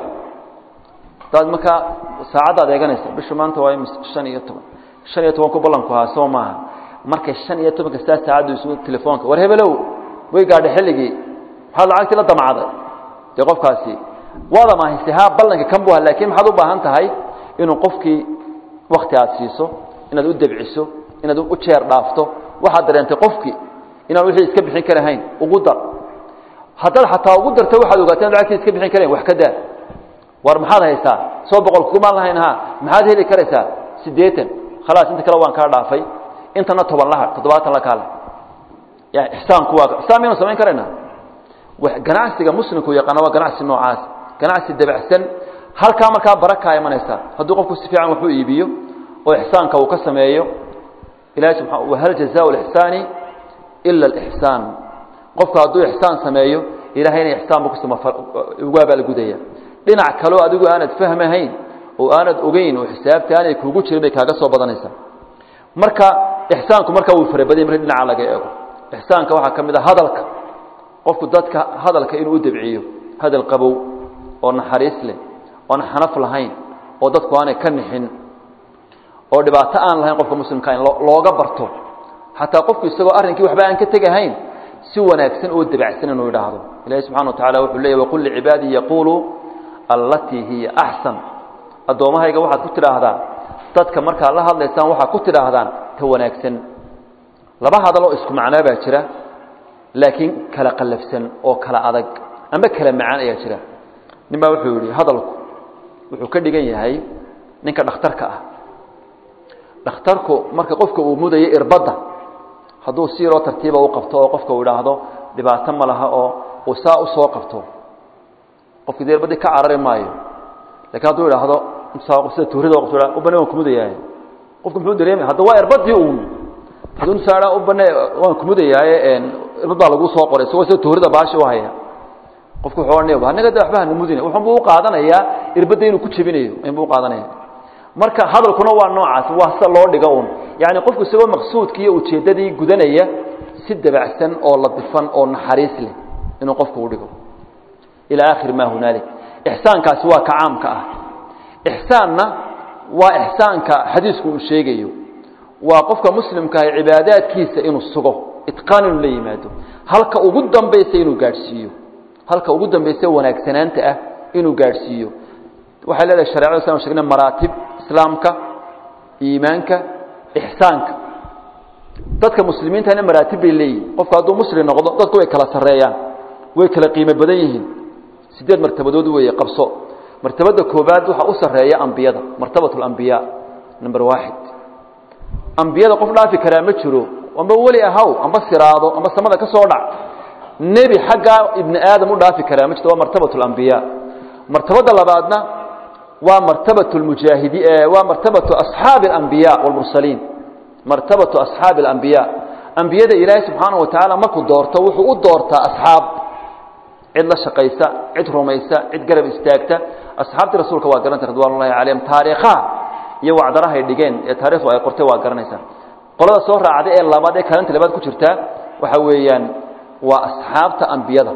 daad markaa saacaddaad eeganaysa bishu maanta waa shan iyo toban shan iyo toban ku ballanku ahaa soo maaha markay shan iyo tobanka saa saacaddu isugu telefoonka war hebelow way gaadhay xilligii waxaad lacagtii la damacday dee qofkaasi waada maahayse ha ballanka kan bu lakin maxaad u baahan tahay inuu qofkii wakti aad siiso inaad u debciso inaad u jeer dhaafto waxaad dareentay qofkii inaan wixii iska bixin karahayn ugu dar haddaad xataa ugu darta waxaad ogaatay inad lacagtii iska bixin karahayn wax ka daa war maxaad haysaa soo boqol kumaan lahayn ha maxaad heli karaysaa siddeetan khalaas inta kale waan kaa dhaafay intana toban laha toddobaatan la kaale ya ixsaanku waa ixsaan miyanu samayn karaynaa ganacsiga muslimku yaqaana waa ganacsi noocaas ganacsi dabacsan halkaa markaa barakaa imanaysa hadduu qofku si fiican waxu iibiyo oo ixsaanka uu ka sameeyo ilahi subaa wahal jazaa lixsaani ila alixsaan qofku hadduu ixsaan sameeyo ilahayna ixsaan buu kuugu abaalgudaya dhinac kaleo adigu aanad fahmahayn oo aanad ogeyn oo xisaabta aanay kuugu jirin bay kaaga soo badanaysaa marka ixsaanku markaa wuu farabadanya marki dhinaca laga eego ixsaanka waxaa ka mid a hadalka qofku dadka hadalka inuu u debciyo hadal qabow oo naxariis leh oon xanaf lahayn oo dadku aanay ka nixin oo dhibaato aan lahayn qofka muslimka in looga barto xataa qofku isagoo arrinkii waxba aan ka tegahayn si wanaagsan oo debacsan inuu idhaahdo ilahi subxana wa tacala wuxuu leeyay waqul licibaadii yaquuluu allatii hiya axsan addoommahayga waxaad ku tidhaahdaa dadka markaad la hadlaysaan waxaad ku tidhaahdaan ta wanaagsan laba hadaloo isku macnaa baa jira laakiin kala qallafsan oo kala adag amba kala macaan ayaa jira nin baa wuxuu yidhi hadalku wuxuu ka dhigan yahay ninka dhakhtarka ah dhakhtarku marka qofka uu mudayo irbadda hadduu si yaroo tartiiba u qabto oo qofka uu idhaahdo dhibaato ma laha oo uu saa u soo qabto qofkii dee irbadii ka carari maayo lakiin hadduu idhaahdo sida tuurida qabto ubane waan kumudayaaye qofku muxuu dareemaya hadda waa irbadii uun hadduu nusaa ubane waan kumudayaaye irbad baa lagu soo qoray isagoo sida tuurida baashi u haya qofku wuxuu odhanaya anaga de waxba hana mudina wuxuunbuu u qaadanayaa irbadda inuu ku jebinayo inbuu u qaadanaya marka hadalkuna waa noocaas waa sida loo dhigo un yacni qofku isagoo maqsuudkii iyo ujeeddadii gudanaya si dabacsan oo ladifan oo naxariis leh inuu qofku u dhigo ilaa aakhiri maa hunaalik ixsaankaasi waa ka caamka ah ixsaanna waa ixsaanka xadiisku uu sheegayo waa qofka muslimkaahi cibaadaadkiisa inuu sugo itqaan inuu la yimaado halka ugu dambaysa inuu gaadhsiiyo halka ugu dambaysa wanaagsanaanta ah inuu gaadhsiiyo waxay leedahay sharecada saan shegnay maraatib islaamka iimaanka ixsaanka dadka muslimiintana maraatib bay leeyihin qofku hadduu muslim noqdo dadku way kala sarreeyaan way kala qiimo badan yihiin sideed martabadood weeye qabso martabada koobaad waxaa u sarreeya ambiyada martabat alambiyaa number waaxid ambiyada qof dhaafi karaa ma jiro amba weli ahaw amba siraado amba samada ka soo dhac nebi xaggaa ibni aadam u dhaafi karaa ma jirto waa martabat alambiyaa martabada labaadna waa martabat lmujaahidi waa martabatu asxaabi alambiya walmursaliin martabatu asxaabi alambiya ambiyada ilaahay subxaanahu wa tacaala markuu doorto wuxuu u doortaa asxaab cid la shaqaysa cid rumaysa cid garab istaagta asxaabtii rasuulka waa garanta ridwan ullahi calayhim taariikhaha iyo wacdarahay dhigeen ee taarikhdu ay qortay waa garanaysaa qolada soo raacday ee labaad ee kaalinta labaad ku jirtaa waxa weeyaan waa asxaabta ambiyada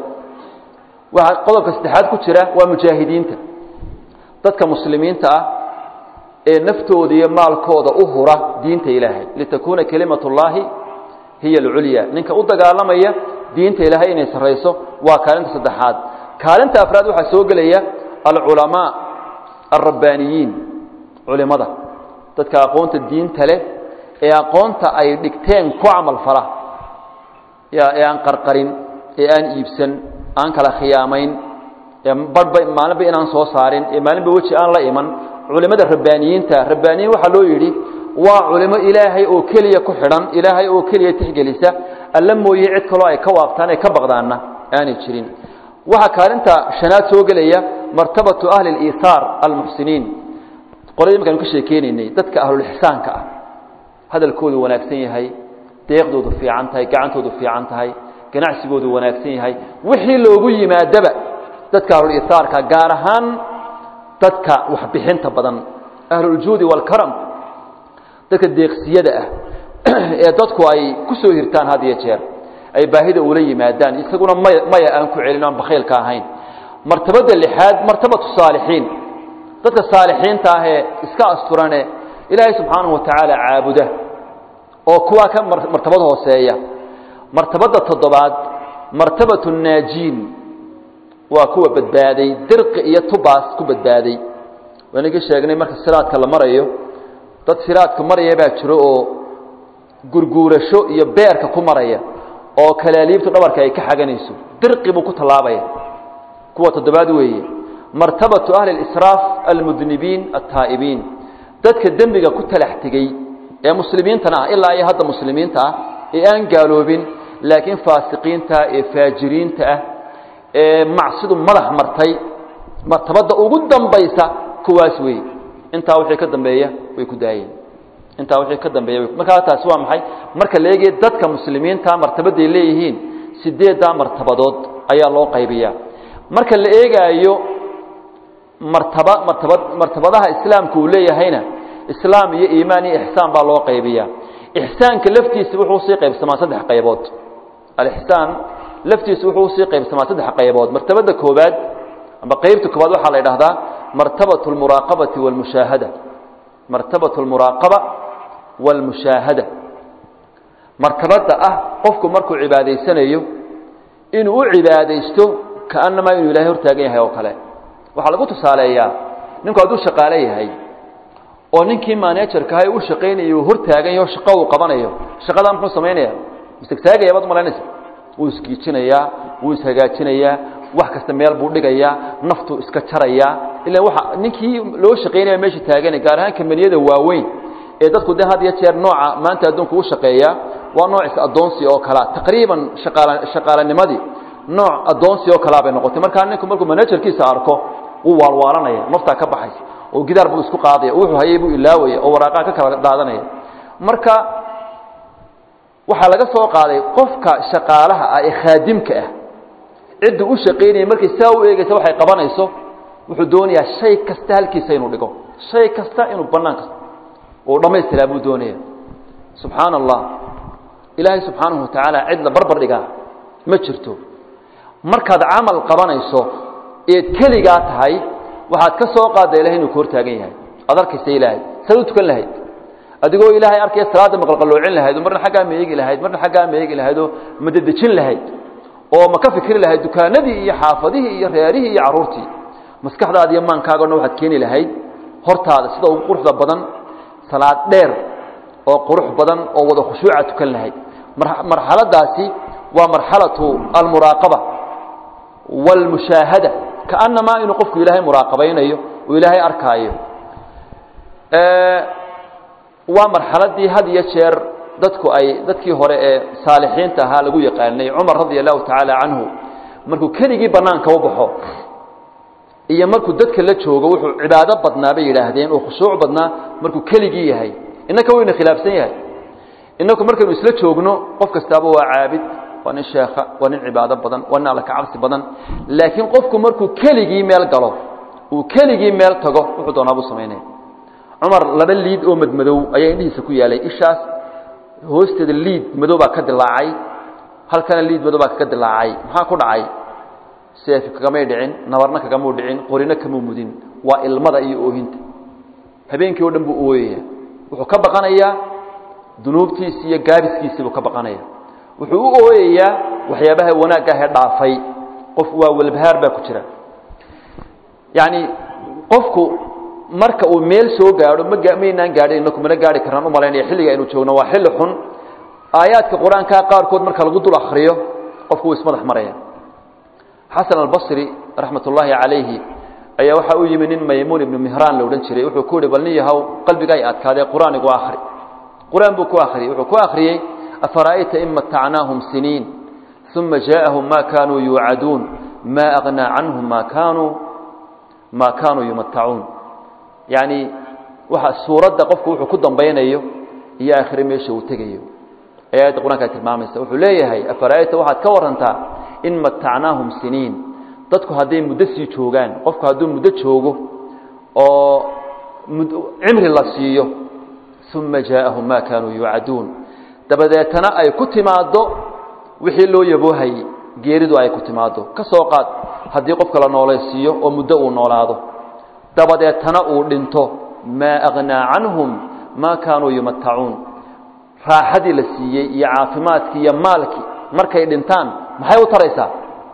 waxaa qodobka saddexaad ku jira waa mujaahidiinta dadka muslimiinta ah ee naftooda iyo maalkooda u hura diinta ilaahay litakuuna kelimat ullaahi hiya alculya ninka u dagaalamaya diinta ilaahay inay sarrayso waa kaalinta saddexaad kaalinta afraad waxaa soo gelaya alculamaa alrabbaaniyiin culimada dadka aqoonta diinta leh ee aqoonta ay dhigteen ku camal fala ee aan qarqarin ee aan iibsan aan kala khiyaamayn ee barhba maalinba inaan soo saarin ee maalinba weji aan la iman culimada rabbaaniyiinta rabbaaniyiin waxaa loo yidhi waa culimo ilaahay oo keliya ku xidhan ilaahay oo keliya tixgelisa alla mooye cid kaloo ay ka waabtaan ay ka baqdaanna aanay jirin waxaa kaalinta shanaad soo gelaya martabatu ahli اliihaar almuxsiniin qoladii markaanu ka sheekeynaynay dadka ahlulixsaanka ah hadalkoodu wanaagsan yahay deeqdoodu fiican tahay gacantoodu fiican tahay ganacsigoodu wanaagsan yahay wixii loogu yimaadaba dadka ahluliihaarka gaar ahaan dadka waxbixinta badan ahluljuudi waalkaram dadka deeqsiyada ah ee dadku ay ku soo hirtaan had iyo jeer ay baahida ula yimaadaan isaguna maya maya aan ku celin aan bakhaylka ahayn martabada lixaad martabatu saalixiin dadka saalixiinta ah ee iska asturane ilaahay subxaanahu watacaala caabuda oo kuwaa ka martabad hooseeya martabada toddobaad martabatu naajiin waa kuwa badbaaday dirqi iyo tubaas ku badbaaday waynagii sheegnay marka siraadka la marayo dad siraadka maraya baa jiro oo gurguurasho iyo beerka ku maraya oo kalaaliibtu dhabarka ay ka xaganayso dirqi buu ku tallaabaya kuwa toddobaad weeye martabatu ahli اlisraaf almudnibiin altaa'ibiin dadka dembiga ku talax tegey ee muslimiintana ah ilaa iyo hadda muslimiinta ah ee aan gaaloobin laakiin faasiqiinta ee faajiriinta ah ee macsidu madax martay martabadda ugu dambaysa kuwaas weeye intaa wixii ka dambeeya way ku daayeen intaa wixii ka dambeeya way markaa taasi waa maxay marka la eegaya dadka muslimiinta martabadday leeyihiin sideeddaa martabadood ayaa loo qaybiyaa marka la eegaayo martaba martabad martabadaha islaamku uu leeyahayna islaam iyo iimaan iyo ixsaan baa loo qaybiyaa ixsaanka laftiisa wuxuu usii qaybsamaa saddex qaybood alixsaan laftiisa wuxuu usii qaybsamaa saddex qaybood martabada koobaad amba qaybta koobaad waxaa la yidhahdaa martabatu almuraaqabati walmushaahada martabatu almuraaqaba walmushaahada martabadda ah qofku markuu cibaadaysanayo inuu u cibaadaysto kaannamaa inuu ilahay hortaagan yahay oo kale waxaa lagu tusaaleeyaa ninku hadduu shaqaale yahay oo ninkii manejarkaha u shaqaynayo hor taagan yaho shaqo uu qabanayo shaqadaa muxuu samaynaya mistagtaagaya baad umalaynaysa wuu isgiijinayaa wuu ishagaajinayaa wax kasta meel buu dhigayaa naftuu iska jarayaa ila waa ninkii loo shaqaynaya meesha taagana gaar ahaan kambaniyada waaweyn ee dadku de had iyo jeer nooca maanta adduunka u shaqeeya waa noocis addoonsi oo kalea taqriiban shaqaala shaqaalanimadii nooc addoonsi oo kalea bay noqotay markaa ninku markuu manajerkiisa arko wuu waalwaalanaya naftaa ka baxaysa oo gidaar buu isku qaadaya oo wuxuu hayay buu ilaawaya oo waraaqaha ka kala daadanaya marka waxaa laga soo qaaday qofka shaqaalaha ah ee khaadimka ah cidda u shaqaynaya markay saa u eegaysa waxay qabanayso wuxuu doonayaa shay kasta halkiisa inuu dhigo shay kasta inuu bannaan kasta oo dhammaystiraa buu doonaya subxaana allah ilaahay subxaanahu watacaala cid la barbar dhigaa ma jirto markaad camal qabanayso eed keligaa tahay waxaad ka soo qaadda ilahay inuu ku hortaagan yahay ad arkaysa ilaahay saad u tukan lahayd adigoo ilaahay arkaya salaadda maqalqaloocin lahayd oo marna xaggaa ma eegi lahayd marna xaggaa ma eegi lahayd oo madadejin lahayd oo ma ka fikri lahayd dukaanadii iyo xaafadihii iyo reerihii iyo carruurtii maskaxdaada iyo maankaaga o dhan waxaad keeni lahayd hortaada sida ugu quruxda badan salaad dheer oo qurux badan oo wada khushuuca tukan lahayd marxaladaasi waa marxalatu almuraaqaba wاlmushaahada kaanamaa inuu qofku ilaahay muraaqabaynayo oo ilaahay arkaayo waa marxaladii had iyo jeer dadku ay dadkii hore ee saalixiinta ahaa lagu yaqaanay cumar radia allahu tacaala canhu markuu keligii banaanka u baxo iyo markuu dadka la joogo wuxuu cibaado badnaa bay yidhaahdeen oo khushuuc badnaa markuu keligii yahay innaka wayna khilaafsan yahay inaku markaynu isla joogno qof kastaaba waa caabid waa nin sheekha waa nin cibaado badan waa nin alla ka cabsi badan laakiin qofku markuu keligii meel galo uu keligii meel tago wuxuu doonaa buu samaynaya cumar laba liid oo madmadow ayaa indhihiisa ku yaalay ishaas hoosteeda liid madow baa ka dilaacay halkana liid madow baa kaga dilaacay maxaa ku dhacay seefi kagamay dhicin nabarna kagamuu dhicin qorina kamuu mudin waa ilmada iyo oohinta habeenkii oo dhan buu ooyaya wuxuu ka baqanayaa dunuubtiisi iyo gaabiskiisii buu ka baqanaya wuxuu u ooyayaa waxyaabaha wanaagga ahee dhaafay qof waa walbahaar baa ku jira yacni qofku marka uu meel soo gaadho ma maynaan gaadhin inaku mana gaari karnaan umalaynaya xilliga aynu joogno waa xilli xun aayaadka qur-aanka qaarkood marka lagu dul akriyo qofku wuu ismadax maraya xasan albasri raxmat ullaahi calayhi ayaa waxaa u yimi nin maymuun ibnu mihraan la odhan jiray wuxuu ku yihi bal nin yahow qalbigaa i adkaadee qur-aan igu akri qur-aan buu ku akriyey wuxuu ku akriyey afara'ayta in matacnaahum siniin uma jaaءahum ma kanuu yuucaduun ma agnaa canhum ma kanuu ma kanuu yumatacuun yani waxa suuradda qofku wuxuu ku dambaynayo iyo aakhire meesha uu tegayo ee aayadda qur-aanka tilmaamaysa wuxuu leeyahay afara'ayta waxaad ka warantaa in matacnaahum siniin dadku hadday muddo sii joogaan qofku hadduu muddo joogo oo cimri la siiyo uma jaaءahum ma kanuu yuucaduun dabadeetana ay ku timaaddo wixii loo yaboohayey geeridu ay ku timaaddo ka soo qaad haddii qofka la noolaysiiyo oo muddo uu noolaado dabadeetana uu dhinto maa agnaa canhum maa kaanuu yumatacuun raaxadii la siiyey iyo caafimaadkii iyo maalkii markay dhintaan maxay u taraysaa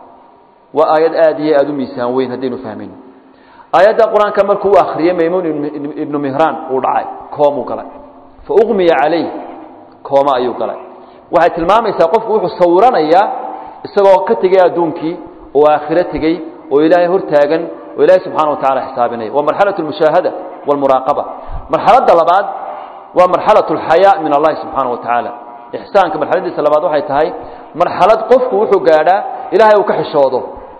waa aayad aad iyo aada u miisaan weyn haddaynu fahmayno aayadda qur-aanka markuu u akhriyey maymuun ibnu mihraan uu dhacay koomuu galay fa uqmiya calayh kooma ayuu galay waxay tilmaamaysaa qofku wuxuu sawiranayaa isagoo ka tegey adduunkii oo aakhiro tegey oo ilaahay hor taagan oo ilaahay subxana wa tacala xisaabinaya waa marxalaة اlmushaahada wاlmuraaqaba marxaladda labaad waa marxalaة اlxayaa min allahi subxaana wa tacaala ixsaanka marxaladiisa labaad waxay tahay marxalad qofku wuxuu gaadhaa ilaahay uu ka xishoodo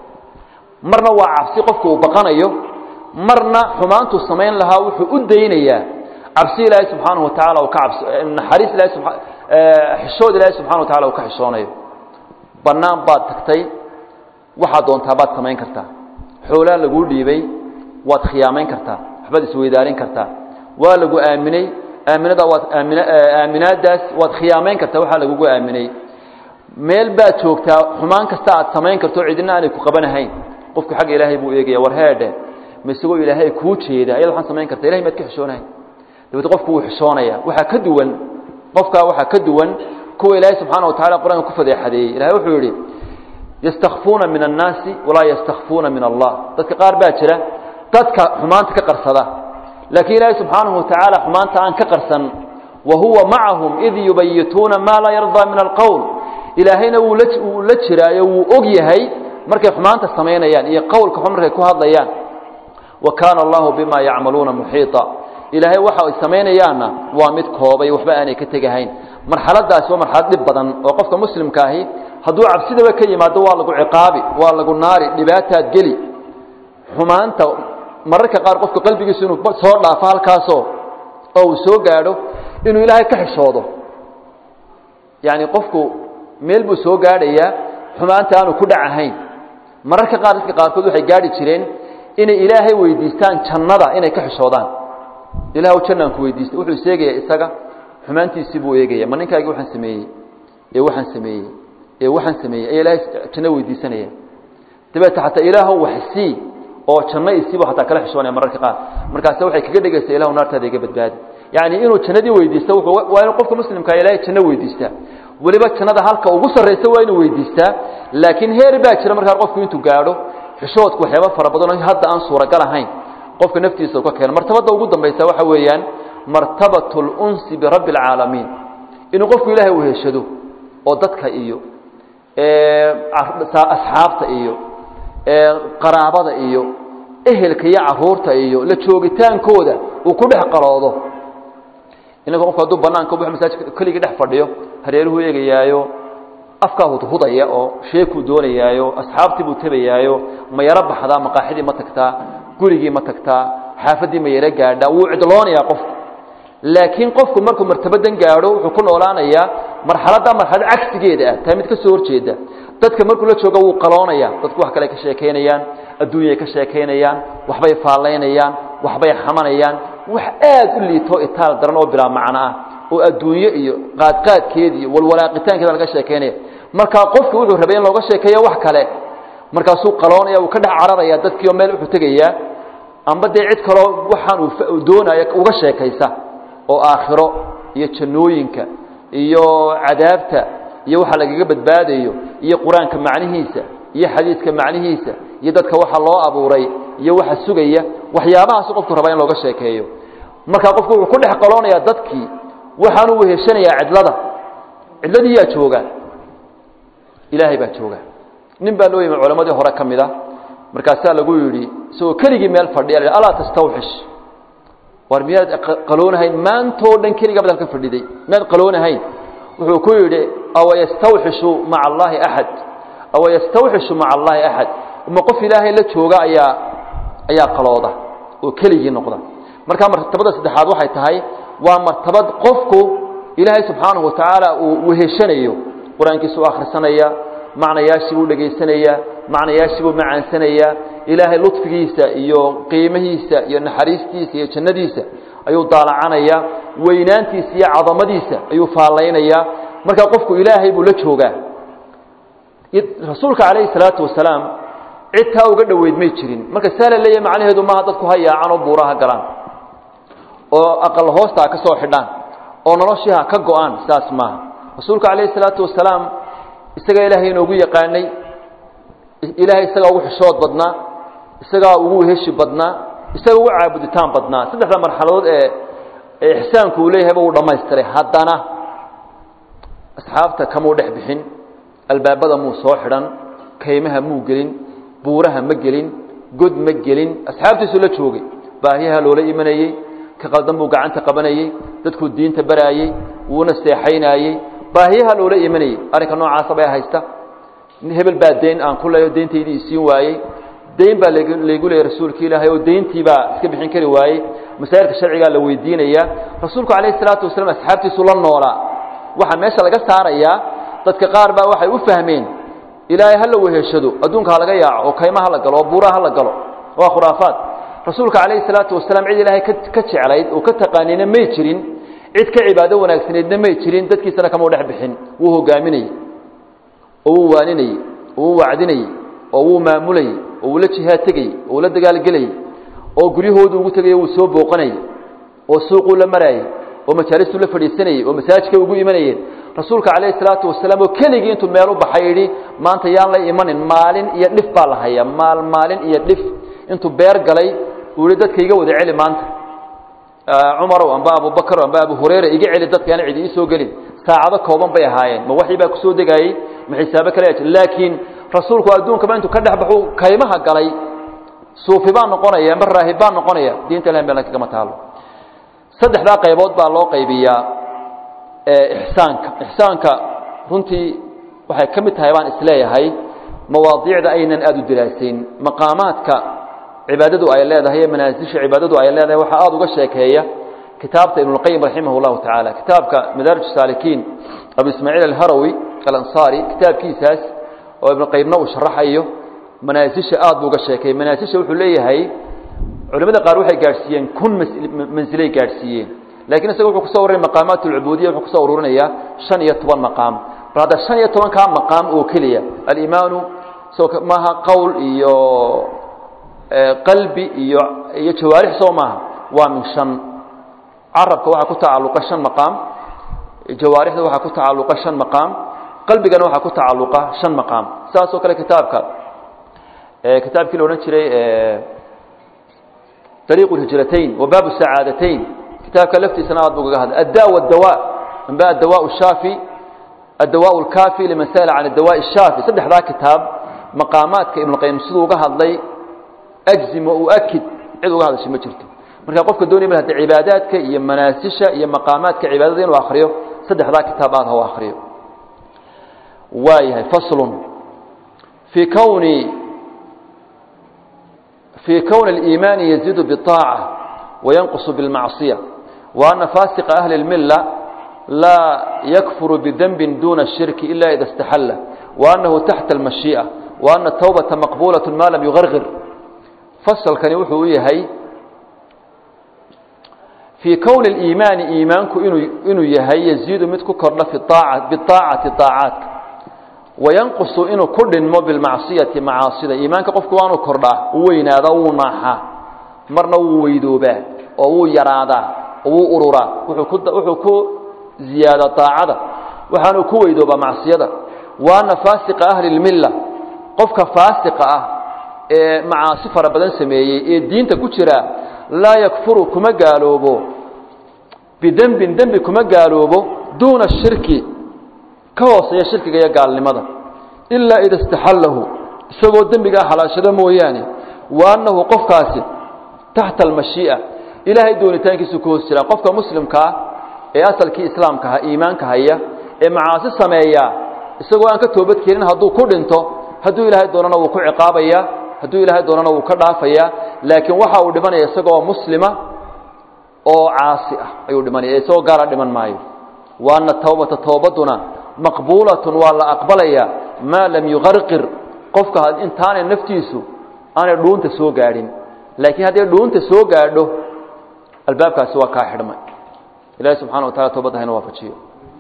marna waa cabsi qofku uu baqanayo marna xumaantuu samayn lahaa wuxuu u daynayaa cabsi ilaahay subxaanaه wa taala ka cabs naxariis ilahay xishood ilaahay subxana wa tacala uu ka xishoonayo bannaan baad tagtay waxaad doontaa baad samayn kartaa xoolaa laguu dhiibay waad khiyaamayn kartaa waxbaad isweydaarin kartaa waa lagu aaminay aaminada waad aamin aaminaadaas waad khiyaamayn kartaa waxaa lagugu aaminay meel baad joogtaa xumaan kasta aad samayn karto cidina aanay ku qabanahayn qofku xagga ilaahay buu eegaya war heedhe ma isagoo ilaahay kuu jeeda ayaad waxaan samayn karta ilahay maad ka xishoonahay dabeete qofku wuu xishoonaya waxaa ka duwan qofkaa waxaa ka duwan kuwa ilaahay subxaana wa tacala qur-aanka ku fadeexadeeyey ilahay wuxuu yidhi yastakfuuna min annaasi walaa yastakfuuna min allah dadka qaar baa jira dadka xumaanta ka qarsada laakiin ilaahay subxaanahu wa tacaala xumaanta aan ka qarsan wa huwa macahum id yubayituuna maa laa yardaa min alqowl ilaahayna wuu la wuu la jiraayo wuu og yahay markay xumaanta samaynayaan iyo qowlka xun markay ku hadlayaan wa kaana allahu bima yacmaluuna muxiita ilaahay waxa ay samaynayaanna waa mid koobay waxba aanay ka tegahayn marxaladaasi waa marxalad dhib badan oo qofka muslimka ahi hadduu cabsidaba ka yimaado waa lagu ciqaabi waa lagu naari dhibaataad geli xumaanta mararka qaar qofka qalbigiisu inuu soo dhaafo halkaasoo oo uu soo gaadho inuu ilaahay ka xishoodo yacni qofku meel buu soo gaadhayaa xumaanta aanu ku dhacahayn mararka qaar dadka qaarkood waxay gaadhi jireen inay ilaahay weydiistaan jannada inay ka xishoodaan ilaah jannaan ku weydiistay wuxuu iseegayaa isaga xumaantiisii buu eegaya ma ninkaagii waxaan sameeyey ee waxaan sameeyey ee waxaan sameeyey ayaa ilaahay janno weydiisanaya dabeete xataa ilaahow wax sii oo janno isiibu xataa kala xishoonaya mararka qaar markaase waxay kaga dhegaysaa ilahu naartaada iga badbaadi yacni inuu jannadii weydiisto wuxuu waa inuu qofka muslimkaa ilaahay janno weydiistaa weliba jannada halka ugu sarraysa waa inuu weydiistaa laakiin heer baa jira markaa qofku intuu gaadho xishoodku waxyaaba fara badan oo hadda aan suuragal ahayn qofka naftiisa u ka keeno martabadda ugu dambaysa waxa weeyaan martabat اlunsi birabbi اlcaalamiin inuu qofku ilaahay u heshado oo dadka iyo asxaabta iyo qaraabada iyo ehelka iyo caruurta iyo la joogitaankooda uu ku dhex qaloodo inanka qofku hadduu banaanka bu masaajidka keligii dhex fadhiyo hareeruhu eegayaayo afkaa hudhudaya oo sheekuu doonayaayo asxaabtii buu tebayaayo ma yaro baxdaa maqaaxidii ma tagtaa gurigii ma tagtaa xaafaddii ma yaro gaadhaa wuu cidloonayaa qofku laakiin qofku markuu martabadan gaadho wuxuu ku noolaanayaa marxaladda marxalad cagsigeeda ah taa mid ka soo horjeeda dadka markuu la joogo wuu qaloonaya dadku wax kale ka sheekaynayaan adduunyay ka sheekaynayaan waxbay faallaynayaan waxbay xamanayaan wax aad u liitoo itaal daran oo bilaa macno ah oo adduunyo iyo qaadqaadkeeda iyo walwalaaqitaankeeda laga sheekaynaya markaa qofku wuxuu rabay in looga sheekeeyo wax kale markaasuu qaloonaya uu ka dhex cararaya dadkiioo meel wuxuu tegayaa amba dee cid kaloo waxaan uu doonayo uga sheekaysa oo aakhiro iyo jannooyinka iyo cadaabta iyo waxa lagaga badbaadayo iyo qur-aanka macnihiisa iyo xadiidka macnihiisa iyo dadka waxa loo abuuray iyo waxa sugaya waxyaabahaasu qofku rabaa in looga sheekeeyo markaa qofku wuxuu ku dhex qaloonayaa dadkii waxaanu weheshanayaa cidlada cidladii yaa jooga ilaahay baa jooga nin baa loo yimi culammadii hore ka mid a markaasaa lagu yidhi isagoo keligii meel fadhiya alaa tastawxish war miyaad qaloonahayn maantoo dhan keligaa bad halkan fadhiday miyaad qaloonahayn wuxuu ku yidhi awa yastawxishu maca allaahi axad awa yastawxishu maca allaahi axad ma qof ilaahay la jooga ayaa ayaa qalooda oo keligii noqda markaa martabada saddexaad waxay tahay waa martabad qofku ilaahay subxaanahu watacaala uu weheshanayo qur-aankiisa u akhrisanaya macnayaashii buu dhegaysanaya macnayaashii buu macaansanaya ilaahay ludfigiisa iyo qiimihiisa iyo naxariistiisa iyo jannadiisa ayuu daalacanaya weynaantiisa iyo cadamadiisa ayuu faallaynaya markaa qofku ilaahay buu la joogaa rasuulka calayhi salaatu wasalaam cid taa uga dhoweyd may jirin marka saa la leeyahay macnaheedu maaha dadku ha yaacan oo buuraha galaan oo aqal hoostaa ka soo xidhaan oo noloshii ha ka go-aan saas maaha rasuulka calayhi salaatu wasalaam isagaa ilaahay inoogu yaqaanay ilaahay isagaa ugu xishood badnaa isagaa ugu heshi badnaa isagaa ugu caabuditaan badnaa saddexda marxaladood ee ee ixsaanku uu leeyahayba uu dhammaystiray haddana asxaabta kamuu dhex bixin albaabada muu soo xidhan kaymaha muu gelin buuraha ma gelin god ma gelin asxaabtiisuu la joogay baahiyaha loola imanayey ka qaldan buu gacanta qabanayey dadkuu diinta baraayey wuuna seexaynaayey baahiyaha loola imanayey arrinka noocaasa bay haysta hebel baa deyn aan ku leeyo deyntaydii isiin waayey deyn baa laygu leeyay rasuulka ilaahay oo deyntii baa iska bixin kari waayey masaa'ilka sharcigaa la weydiinayaa rasuulku calayhi salaatu wasalaam asxaabtiisu la noolaa waxaa meesha laga saarayaa dadka qaar baa waxay u fahmeen ilaahay ha la weheshado adduunka ha laga yaaco oo kayma ha la galo oo buuraha ha la galo waa khuraafaad rasuulka calayhi salaatu wasalaam cid ilaahay ka jeclayd oo ka taqaanina may jirin cid ka cibaado wanaagsaneedna may jirin dadkiisana kamau dhex bixin wuu hogaaminayey oo wuu waaninayey oo wuu wacdinayey oo wuu maamulayey oo wuu la jihaad tegayey oo wuu la dagaalgelayey oo guryahoodu ugu tegaya wuu soo booqanayey oo suuquu la maraayey oo majaalistuu la fadhiisanayey oo masaajidkay ugu imanayeen rasuulka calayhi salaatu wasalaam oo keligii intuu meel u baxay yidhi maanta yaan la imanin maalin iyo dhif baa la hayaa maal maalin iyo dhif intuu beer galay uu yihi dadka iga wada celi maanta cumarow amba abubakarow amba abu hureyra iga celi dadka aan cidi ii soo gelin saacado kooban bay ahaayeen ma waxii baa kusoo degaayey ma xisaabo kale jir laakiin rasuulku adduunkaba intuu ka dhex baxuu kaymaha galay suufi baa noqonaya amba raahib baa noqonaya diinta ilahi meel kagama taalo saddexdaa qaybood baa loo qaybiyaa ixsaanka ixsaanka runtii waxay ka mid tahay baan isleeyahay mawaadiicda aynan aada u diraasayn maqaamaadka cibaadadu ay leedahay ee manaasisha cibaadadu ay leedahay waxaa aada uga sheekeeya kitaabta ibnuاlqayim raximah اllahu tacaala kitaabka madaarij saalikiin abu ismaaciil alharawi alansaari kitaabkiisaas oo ibnuqayimna uu sharaxayo manaasisha aad buu uga sheekeeyey manaasisha wuxuu leeyahay culimada qaar waxay gaadhsiiyeen kun mansilay gaadhsiiyeen lakiin isaga wuxuu kusoo ururinaya maqaamaat اlcubuudiya wuxuu kusoo ururinayaa shan iyo toban maqaam bal hadda shan iyo tobankaa maqaam oo keliya alimaanu maaha qowl iyo qalbi iyo iyo jawaarix soo maaha waa min shan carabka waxaa ku tacalluqa shan maqaam jawaarixda waxaa ku tacalluqa shan maqaam qalbigana waxaa ku tacalluqa shan maqaam saas oo kale kitaabka kitaabkii la odhan jiray dariiqu lhijratayn wa baabu sacaadatayn kitaabka laftiisana aad buu kaga hadlay adda wadawa amba addawa shaafi addawa lkaafi liman sa'ala can addawa shaafi saddexdaa kitaab maqaamaadka ibnuqayim siduu uga hadlay ajzim wa uakid cid uga hadashay ma jirto marka qofka doonaya ma hade cibaadaadka iyo manaasisha iyo maqaamaadka cibaadada inuu akriyo saddexdaa kitaab aad ha u akriyo waayahay faslun fii kowni fii kowni اliimaani yaziidu biطaaca wayanqusu biاlmacصiya wa ana faasiqa ahli اlmila laa yakfuru bidenbi duna الshirki ila ida اstaxalla wa anahu taxta اlmashiiئة wa ana tawbata maqbulaة ma lam yugargir fasalkani wuxuu u yahay fii kowni اliimaani iimaanku inuu inuu yahay yaziidu mid ku kordha fi aaca biaacati aacaadka wayanqusu inuu ku dhinmo bilmacsiyati macaasida iimaanka qofku waanuu kordhaa wuu weynaadaa wuu naaxaa marna wuu weydoobaa oo wuu yaraadaa oo wuu ururaa wuxuu ku ziyaada aacada waxaanuu ku weydoobaa macsiyada waana faasiqa ahli اlmilla qofka faasiqa ah ee macaasi fara badan sameeyey ee diinta ku jira laa yakfuru kuma gaaloobo bidembin dembi kuma gaaloobo duuna shirki ka hooseeya shirkiga iyo gaalnimada ilaa ida istaxallahu isagoo dembigaa xalaashada mooyaane wa annahu qofkaasi taxta almashii'a ilaahay doonitaankiisu ku hoos jiraa qofka muslimkaa ee asalkii islaamka ha iimaanka haya ee macaasi sameeya isagoo aan ka toobad keenin hadduu ku dhinto hadduu ilaahay doonana wuu ku ciqaabaya hadduu ilaahay doonana wuu ka dhaafaya laakiin waxa uu dhimanaya isagoo muslima oo caasi ah ayuu dhimanaya isagoo gaala dhiman maayo waana towbata toobaduna maqbuulatun waa la aqbalaya maa lam yuqarqir qofka intaanay naftiisu aanay dhuunta soo gaadhin laakiin hadday dhuunta soo gaadho albaabkaasi waa kaa xidhmay ilahi subxana wa tacala toobadda hayna waafajiyo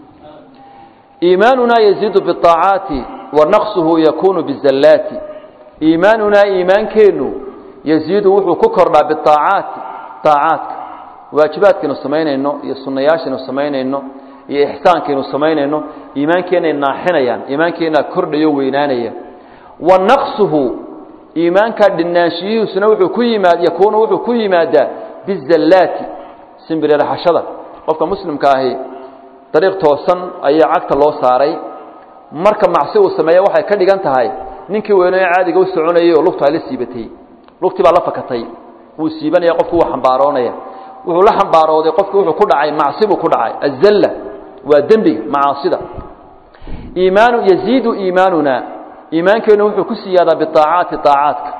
iimaanunaa yaziidu biaacaati wa naqsuhu yakunu bizallaati iimaanunaa iimaankeennu yaziidu wuxuu ku kordhaa biaacaati aacaadka waajibaadkaynu samaynayno iyo sunnayaashaynu samaynayno iyo ixsaankaynu samaynayno iimaankeenay naaxinayaan iimaankeenaa kordhayo weynaanaya wa naqsuhu iimaankaa dhinaanshiyihiisuna wuxuu ku yimaad yakuunu wuxuu ku yimaadaa bizallaati simbiriraxashada qofka muslimka ahi dariiq toosan ayaa cagta loo saaray marka macsi uu sameeya waxay ka dhigan tahay ninkii weynoo caadiga u soconayay oo lugtu ay la siibatay lugtii baa la fakatay wuu siibanaya qofku wuu xambaaroonaya wuxuu la xambaarooday qofku wuxuu ku dhacay macsi buu ku dhacay azalla waa dembiga macaasida iimaanu yaziidu iimaanuna iimaankeennu wuxuu ku siyaadaa biaacaati aacaadka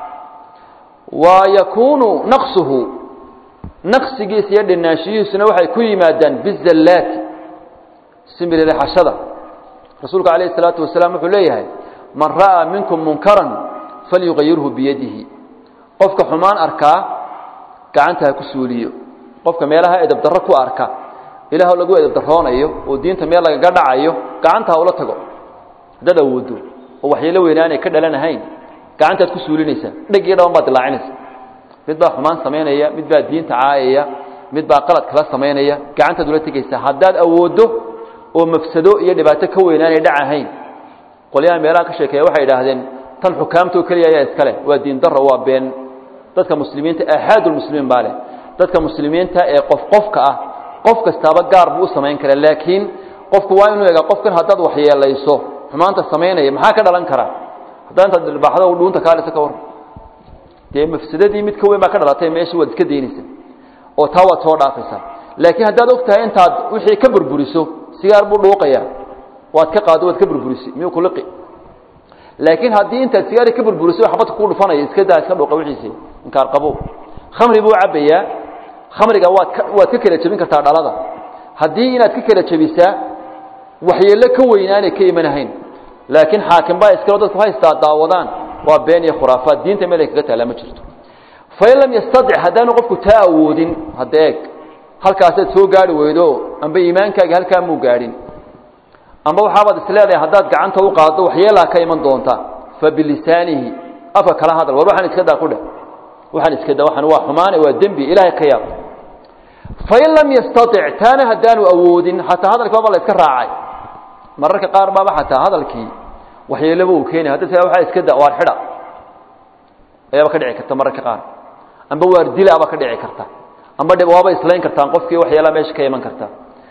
wa yakuunu naqsuhu naqsigiisa iyo dhinaanshiyihiisuna waxay ku yimaadaan bizallaati simbiriraxashada rasuulku calayh isalaatu wasalaam wuxuu leeyahay man ra'aa minkum munkaran falyuqayirhu biyadihi qofka xumaan arkaa gacanta ha ku suuliyo qofka meelaha edabdarro ku arka ilaah lagu edabdarroonayo oo diinta meel lagaga dhacayo gacanta ha ula tago haddaad awoodo oo waxyeelo weynaanay ka dhalanahayn gacantaad ku suulinaysaa dhegii dhaban baad dilaacinaysa mid baa xumaan samaynaya mid baa diinta caayaya mid baa qalad kala samaynaya gacantaad ula tegaysaa haddaad awooddo oo mafsado iyo dhibaato ka weynaanay dhacahayn qolyaha meelaha ka sheekeeya waxay idhaahdeen tan xukaamtoo keliya ayaa iskale waa diin darro waa been dadka muslimiinta aaxaadulmuslimiin baa leh dadka muslimiinta ee qof qofka ah qof kastaaba gaar buu u samayn karaa laakiin qofku waa inuu egaa qofkan haddaad waxyeelayso xumaanta samaynaya maxaa ka dhalan kara haddaa intaad dhilbaaxdo dhuunta kaalisa ka war dee mafsadadii mid ka weyn baa ka dhalatay meeshii waad iska daynaysa oo taa waad soo dhaafaysaa laakiin haddaad og tahay intaad wixii ka burburiso sigaar buu dhuuqaya waad ka qaado waad ka burburisay miyuu kuliqi laakiin haddii intaad sigaari ka burburiso xabadka kuu dhufanaya iska daa iska dhuuqa wixiisi inkaar qabo khamri buu cabbayaa khamriga waad ka waad ka kala jebin kartaa dhalada haddii inaad ka kala jebisaa waxyeello ka weynaanay ka imanahayn laakiin xaakim baa iskalo dadku haystaa daawadaan waa been iyo khuraafaad diinta meel ay kaga taallaa ma jirto fain lam yastadic haddaanu qofku taa awoodin hadda eeg halkaasaad soo gaari weydo amba iimaankaagi halkaa muu gaadhin amba waxaabaad isleedahay haddaad gacanta u qaaddo waxyeelaa ka iman doonta fa bilisaanihi afka kala hadal war waxaan iska daa ku dheh waxaan iska daa waxaan waa xumaane waa dembi ilaahay ka yaab fain lam yastaic taana haddaanu awoodin xataa hadalkii baaba la iska raacay mararka qaar baaba xataa hadalkii waxyeelaba uu keenay hadda tia waxaa iska da waar xidha ayaaba ka dhici karta mararka qaar amba waar dilaaba ka dhici karta amba waaba islayn kartaan qofkii waxyeelaa meesha ka iman karta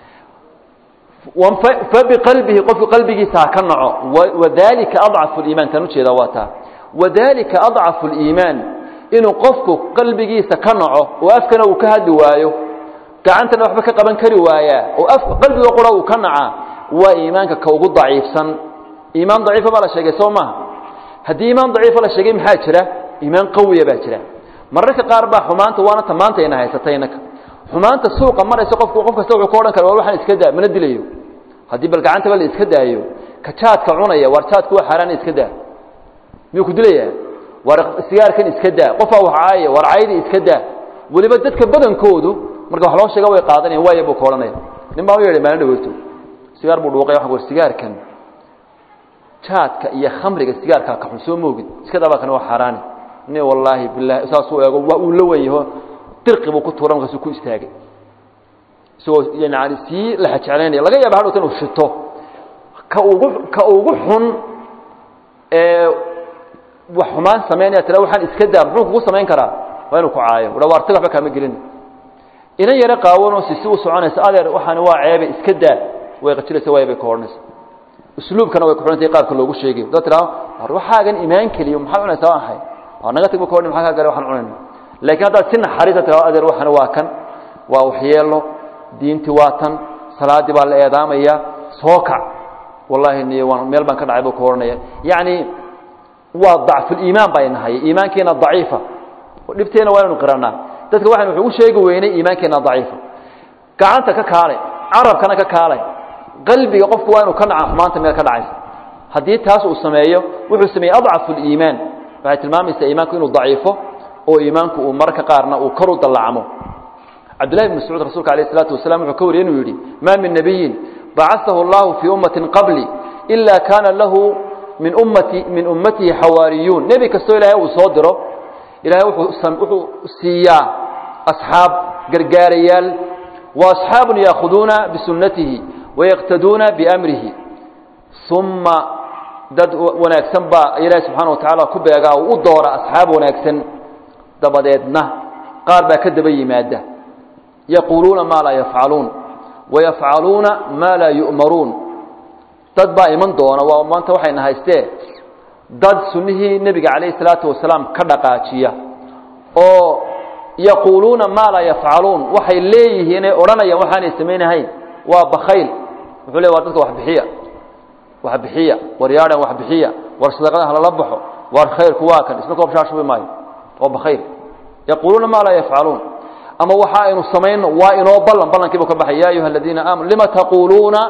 fabiqalbihi qofku qalbigiisa ha ka naco wadalika adcafu liimaan taan ujeedaa waa taa wadalika adcafu liimaan inuu qofku qalbigiisa ka naco oo afkana uu ka hadli waayo gacantana waxba ka qaban kari waayaa oo af qalbiga qura uu ka nacaa waa iimaanka ka ugu daciifsan iimaan daciifa baa la sheegay soo maaha haddii iimaan daciifa la sheegay maxaa jira iimaan qawiya baa jira mararka qaar baa xumaanta waana ta maanta ina haysatay innaka xumaanta suuqa maraysa qofku qof kasta wuxuu ka odhan kara war waxaan iska daa mana dilayo haddii bal gacantaba la iska daayo ka jaadka cunaya war jaadku waa xaaraan iska daa miyuu ku dilayaa war sigaarkan iska daa qofaa wax caaya war caydi iska daa weliba dadka badankoodu marka wax loo sheega way qaadanayan waaya buu ka odhanaya nin baa u yeedhay maalin dhaweyto sigaar buu dhuuqay waxa war sigaarkan jaadka iyo khamriga sigaarkaa ka xun soo moogid iska daa baa kan waa xaaraani ni wallaahi bilahi saasuu eego waa uu la wen yaho dirqi buu ku tuura markaasuu ku istaagay isagoo yani sii laxa jeclaynaya laga yaaba hadhowta inuu shito ka ugu ka ugu xun ee wax xumaan samaynaya tira waxaan iska daa muxuu kugu samayn karaa waa inuu ku caayo udha waartiga waxba kaama gelin inan yaro qaawanoo si si u soconaysa adeer waxaani waa ceebe iska daa way qajiraysa waaya bay ka odhanaysa usluubkana way ku xidhantay qaabka loogu sheegayo dad tiraa war waxaagan imaan keliyo maxaad cunaysaa waan ahay waa naga tag ba ka odhan maxaa kaa gale waxaan cunayna laakiin haddaad si naxariisa tiraa adeer waxani waa kan waa waxyeelo diintii waa tan salaaddii baa la eedaamaya soo kac wallahi niyo waan meel baan ka dhacay buu ku odhanaya yacni waa dacfuliimaan bay nahay iimaankeena daciifa dhibteena waa inaynu qiranaa dadka waxaynu wuxuu u sheegi weynay iimaankeena daciifa gacanta ka kaalay carabkana ka kaalay qalbiga qofku waa inuu ka dhaca xumaanta meel ka dhacaysa haddii taas uu sameeyo wuxuu sameeyey adcafu liimaan waxay tilmaamaysaa iimaanku inuu daciifo oo iimaanku uu mararka qaarna uu kor u dallacmo cabdillahi bn mascuud rasuulka alayh isalaatu wasalam wuxuu ka wariyey inuu yidhi maa min nabiyin bacaثahu اllahu fii ummatin qabli ila kaana lahu min ummati min ummatihi xawaariyuun nebi kastoo ilaahay uu soo diro ilahay wuxuu siiyaa asxaab gargaarayaal wa asxaabun yaakuduuna bisunatihi wayaqtaduuna biamrihi uma dad wanaagsan baa ilaahi subxaana wa tacaala ku beegaa oo u doora asxaab wanaagsan dabadeedna qaar baa ka daba yimaada yaquuluuna maa laa yafcaluun wayafcaluuna maa laa yu'maruun dad baa iman doona waa maanta waxayna haystee dad sunnihii nebiga calayhi salaatu wasalaam ka dhaqaajiya oo yaquuluuna maa laa yafcaluun waxay leeyihiin ee odhanayaan waxaanay samaynahayn waa bakayl wuxuu le waa dadka wax bixiya wax bixiya war yaadhan wax bixiya war sadaqada halala baxo war khayrku waa kan isna koob shaashubi maayo waa bakayl yaquuluuna maa laa yafcaluun ama waxa aynu samayno waa inoo ballan ballankiibu ka baxay ya ayuha aladiina aamanu lima taquuluuna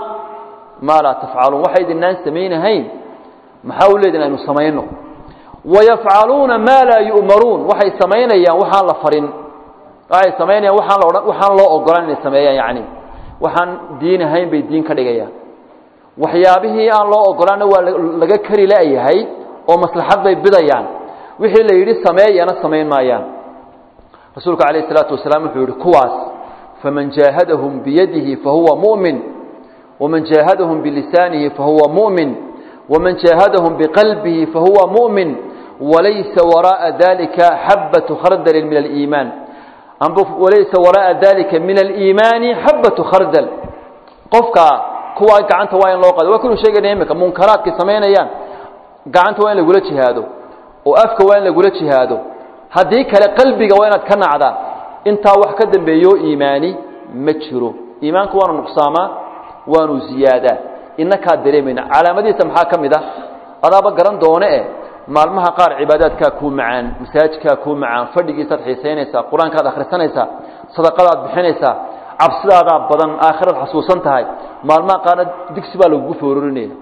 maa laa tafcaluun waxa idinaan samaynahayn maxaa u leedin aynu samayno wayafcaluuna maa laa yu'maruun waxay samaynayaan waxaan la farin waxay samaynayaan waxaan la odhan waxaan loo ogolaan inay sameeyaan yacni waxaan diin ahayn bay diin ka dhigayaan waxyaabihii aan loo ogolaanna waa laga kari la'yahay oo maslaxad bay bidayaan wixii la yidhi sameeyana samayn maayaan rasuulku calayh isalaatu wasalaam wuxuu yihi kuwaas faman jaahadahum biyadihi fahuwa mu'min waman jaahadahum bilisaanihi fahuwa mu'min waman jaahadahum biqalbihi fahuwa mu'min walaysa waraa'a dalika xabatu khardalin min aliimaan walaysa waraa'a dalika min aliimaani xabatu khardal qofka kuwaa gacanta waa in loo qado waa kunu sheegayna imika munkaraadkay samaynayaan gacanta waa in lagula jihaado oo afka waa in lagula jihaado haddii kale qalbiga waa inaad ka nacdaa intaa wax ka dambeeyo iimaani ma jiro iimaanku waanu nuqsaamaa waanu ziyaadaa inakaa dareemayna calaamadihiisa maxaa ka mid ah adaaba garan doone eh maalmaha qaar cibaadaadkaa kuu macaan masaajidkaa kuu macaan fadhigiisaad xiisaynaysaa qur-aankaad akhrisanaysaa sadaqadaad bixinaysaa cabsidaadaa badan aakhiraad xasuusan tahay maalmaha qaarna digsi baa lagugu foorarinaya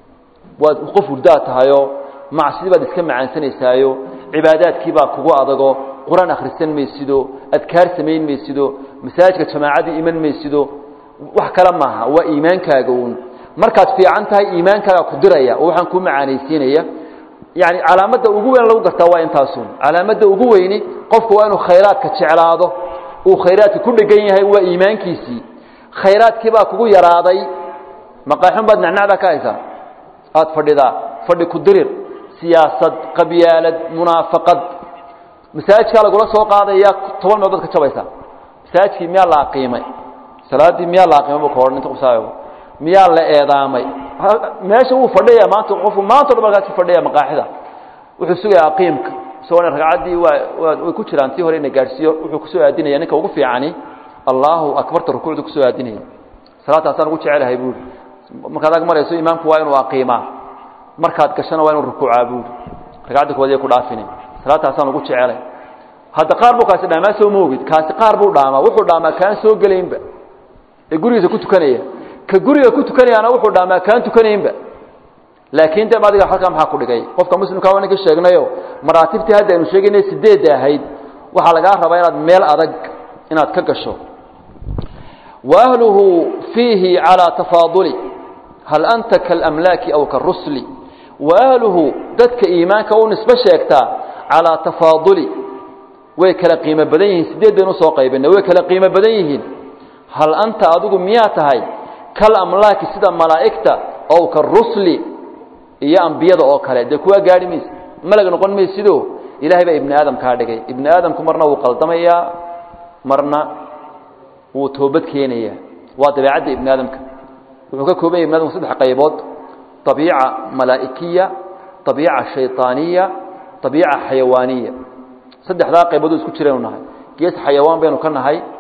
waad qof hurdaad tahayoo macsidii baad iska macaansanaysaayo cibaadaadkii baa kugu adago qur-aan akhrisan maysido adkaar samayn maysido masaajidka jamaacadii iman maysido wax kale maaha waa iimaankaaga uun markaad fiican tahay iimaankaaga ku diraya oo waxaan kuu macaanaysiinaya yani calaamadda ugu weyn lagu gartaa waa intaasun calaamadda ugu weyni qofku waa inuu khayraadka jeclaado uu khayraadka ku dhegan yahay waa iimaankiisii khayraadkii baa kugu yaraaday maqaaxun baad nacnacdaa ka haysaa aada fadhidaa fadhi ku dirir siyaasad qabyaalad munaafaqad masaajidkaa lagula soo qaadaya toban meelood ka jabaysaa masaajidkii miyaa la aqiimay salaaddii miyaa la aqiimay bu ka odhan inta qusaayo miyaa la eedaamay meesha wuu fadhiya maanta qofku maanta o dhan halkaas fadhiya maqaaxida wuxuu sugaya aqiimka isagoo ragcaddii waa waa way ku jiraan tii hore ina gaadhsiiyo wuxuu kusoo aadinaya ninka ugu fiicani allahu akbarta rukuucda kusoo aadinaya salaataasaan ugu jecelahay buuri markaad ag marayso imaamku waa inuu aqiimaa markaad gashana waa inuu rukuucaa buuri ragcadda kowaad ku dhaafine salaataasaan ugu jecelay hadda qaar buu kaasi dhaamaa soo moogid kaasi qaar buu dhaamaa wuxuu dhaamaa kaan soo gelaynba ee gurigiisa ku tukanaya ka guriga ku tukanayaana wuxuu dhaamaa kaan tukanaynba laakiin de adiga halkaa maxaa ku dhigay qofka muslimka waa ninka sheegnayo maraatibtii hadda aynu sheegaynay sideedda ahayd waxaa lagaa rabaa inaad meel adag inaad ka gasho wa ahluhu fiihi calaa tafaaduli hal anta kaalamlaaki aw karusli wa ahluhu dadka iimaanka u nisbo sheegtaa calaa tafaaduli way kala qiimo badan yihiin sideed baynu usoo qaybinay way kala qiimo badan yihiin hal anta adigu miyaa tahay kalamlaaki sida malaa'igta ow karusli iyo ambiyada oo kale dee kuwaa gaadhi mayse malag noqon maysido ilahay baa ibni aadam kaa dhigay ibni aadamku marna wuu qaldamayaa marna wuu toobad keenayaa waa dabeecadda ibni aadamka wuxuu ka kooban yahy ibni adamku saddex qaybood abiica malaa'ikiya abiica shayطaaniya abiica xayawaaniya saddexdaa qaybood isku jiraynu nahay gees xayawaan baynu ka nahay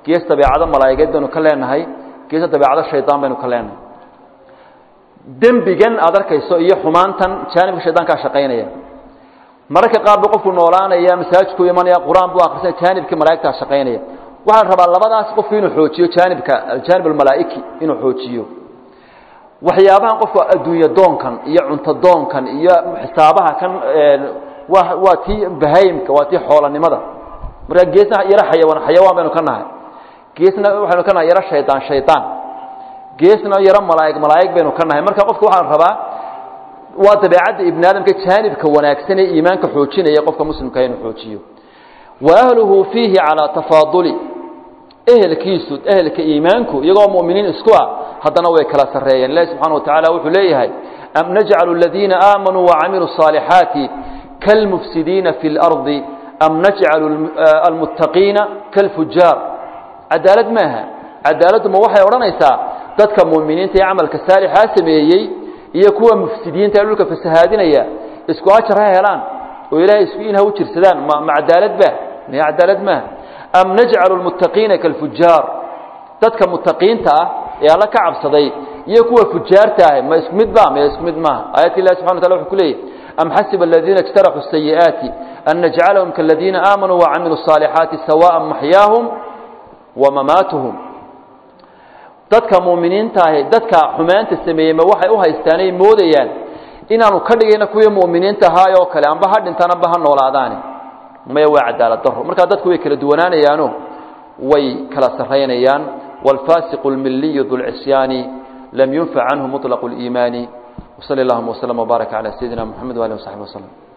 gees dabeecado malaa'igeed baynu ka leenahay geesa dabeecado shaydaan baynu ka leenahay dembigan aad arkayso iyo xumaantan jaanibka shaydaankaa shaqaynaya mararka qaar buu qofku noolaanaya masaajidku imanaya qur-aan buu akrisanaya jaanibkii malaa'igtaa shaqaynaya waxaa la rabaa labadaas qofku inuu xoojiyo jaanibka aljaanib almalaa'iki inuu xoojiyo waxyaabahan qofku adduunye doonkan iyo cunto doonkan iyo xisaabaha kan waa waa tii bahaymka waa tii xoolanimada marka geesna yaro xayawaan xayawaan baynu ka nahay geesna waxaynu ka nahay yaro shaydaan shaydaan geesna yaro malaa'ig malaa'ig baynu ka nahay marka qofku waxaa la rabaa waa dabeecadda ibni aadamka jaanibka wanaagsan ee iimaanka xoojinaya qofka muslimka inuu xoojiyo wa ahluhu fiihi calaa tafaaduli ehelkiisu ehelka iimaanku iyagoo mu'miniin isku ah haddana way kala sarreeyeen ilahi subxana wa tacala wuxuu leeyahay am najcalu aladiina aamanuu wacamiluu الصaalixaati kalmufsidiina fi اlardi am najcalu almuttaqiina kalfujaar cadaalad maaha cadaaladdu ma waxay odhanaysaa dadka mu'miniinta ee camalka saalixaa sameeyey iyo kuwa mufsidiinta ee dhulka fasahaadinaya isku ajar ha helaan oo ilahay isku in ha u jirsadaan ma ma cadaalad ba maya cadaalad maaha am najcalu lmuttaqiina kalfujaar dadka muttaqiinta ah ee alla ka cabsaday iyo kuwa fujaarta ah ma isku mid ba maya isku mid maaha aayadka ilahi subxana wa tala wuxuu ku leeyahy am xasiba aladiina اjtaraxuu الsayi'aati an najcalahum kaladiina aamanuu wacamiluu الصaalixaati sawaءa maxyaahum wamamaatuhum dadka muuminiinta ahi dadka xumaanta sameeyey ma waxay u haystaanay moodayaan inaanu ka dhigayna kuwii mu'miniinta ahaay oo kale amba ha dhintaan amba ha noolaadaani maya waa cadaalad daro markaa dadku way kala duwanaanayaano way kala sarraynayaan wاlfaasiqu اlmiliyu dulcisyaani lam yunfac canhu muطlaqu اliimaani wsali اllahuma wslm wbaarak calى sayidina mxamed wali wsaxbi wslm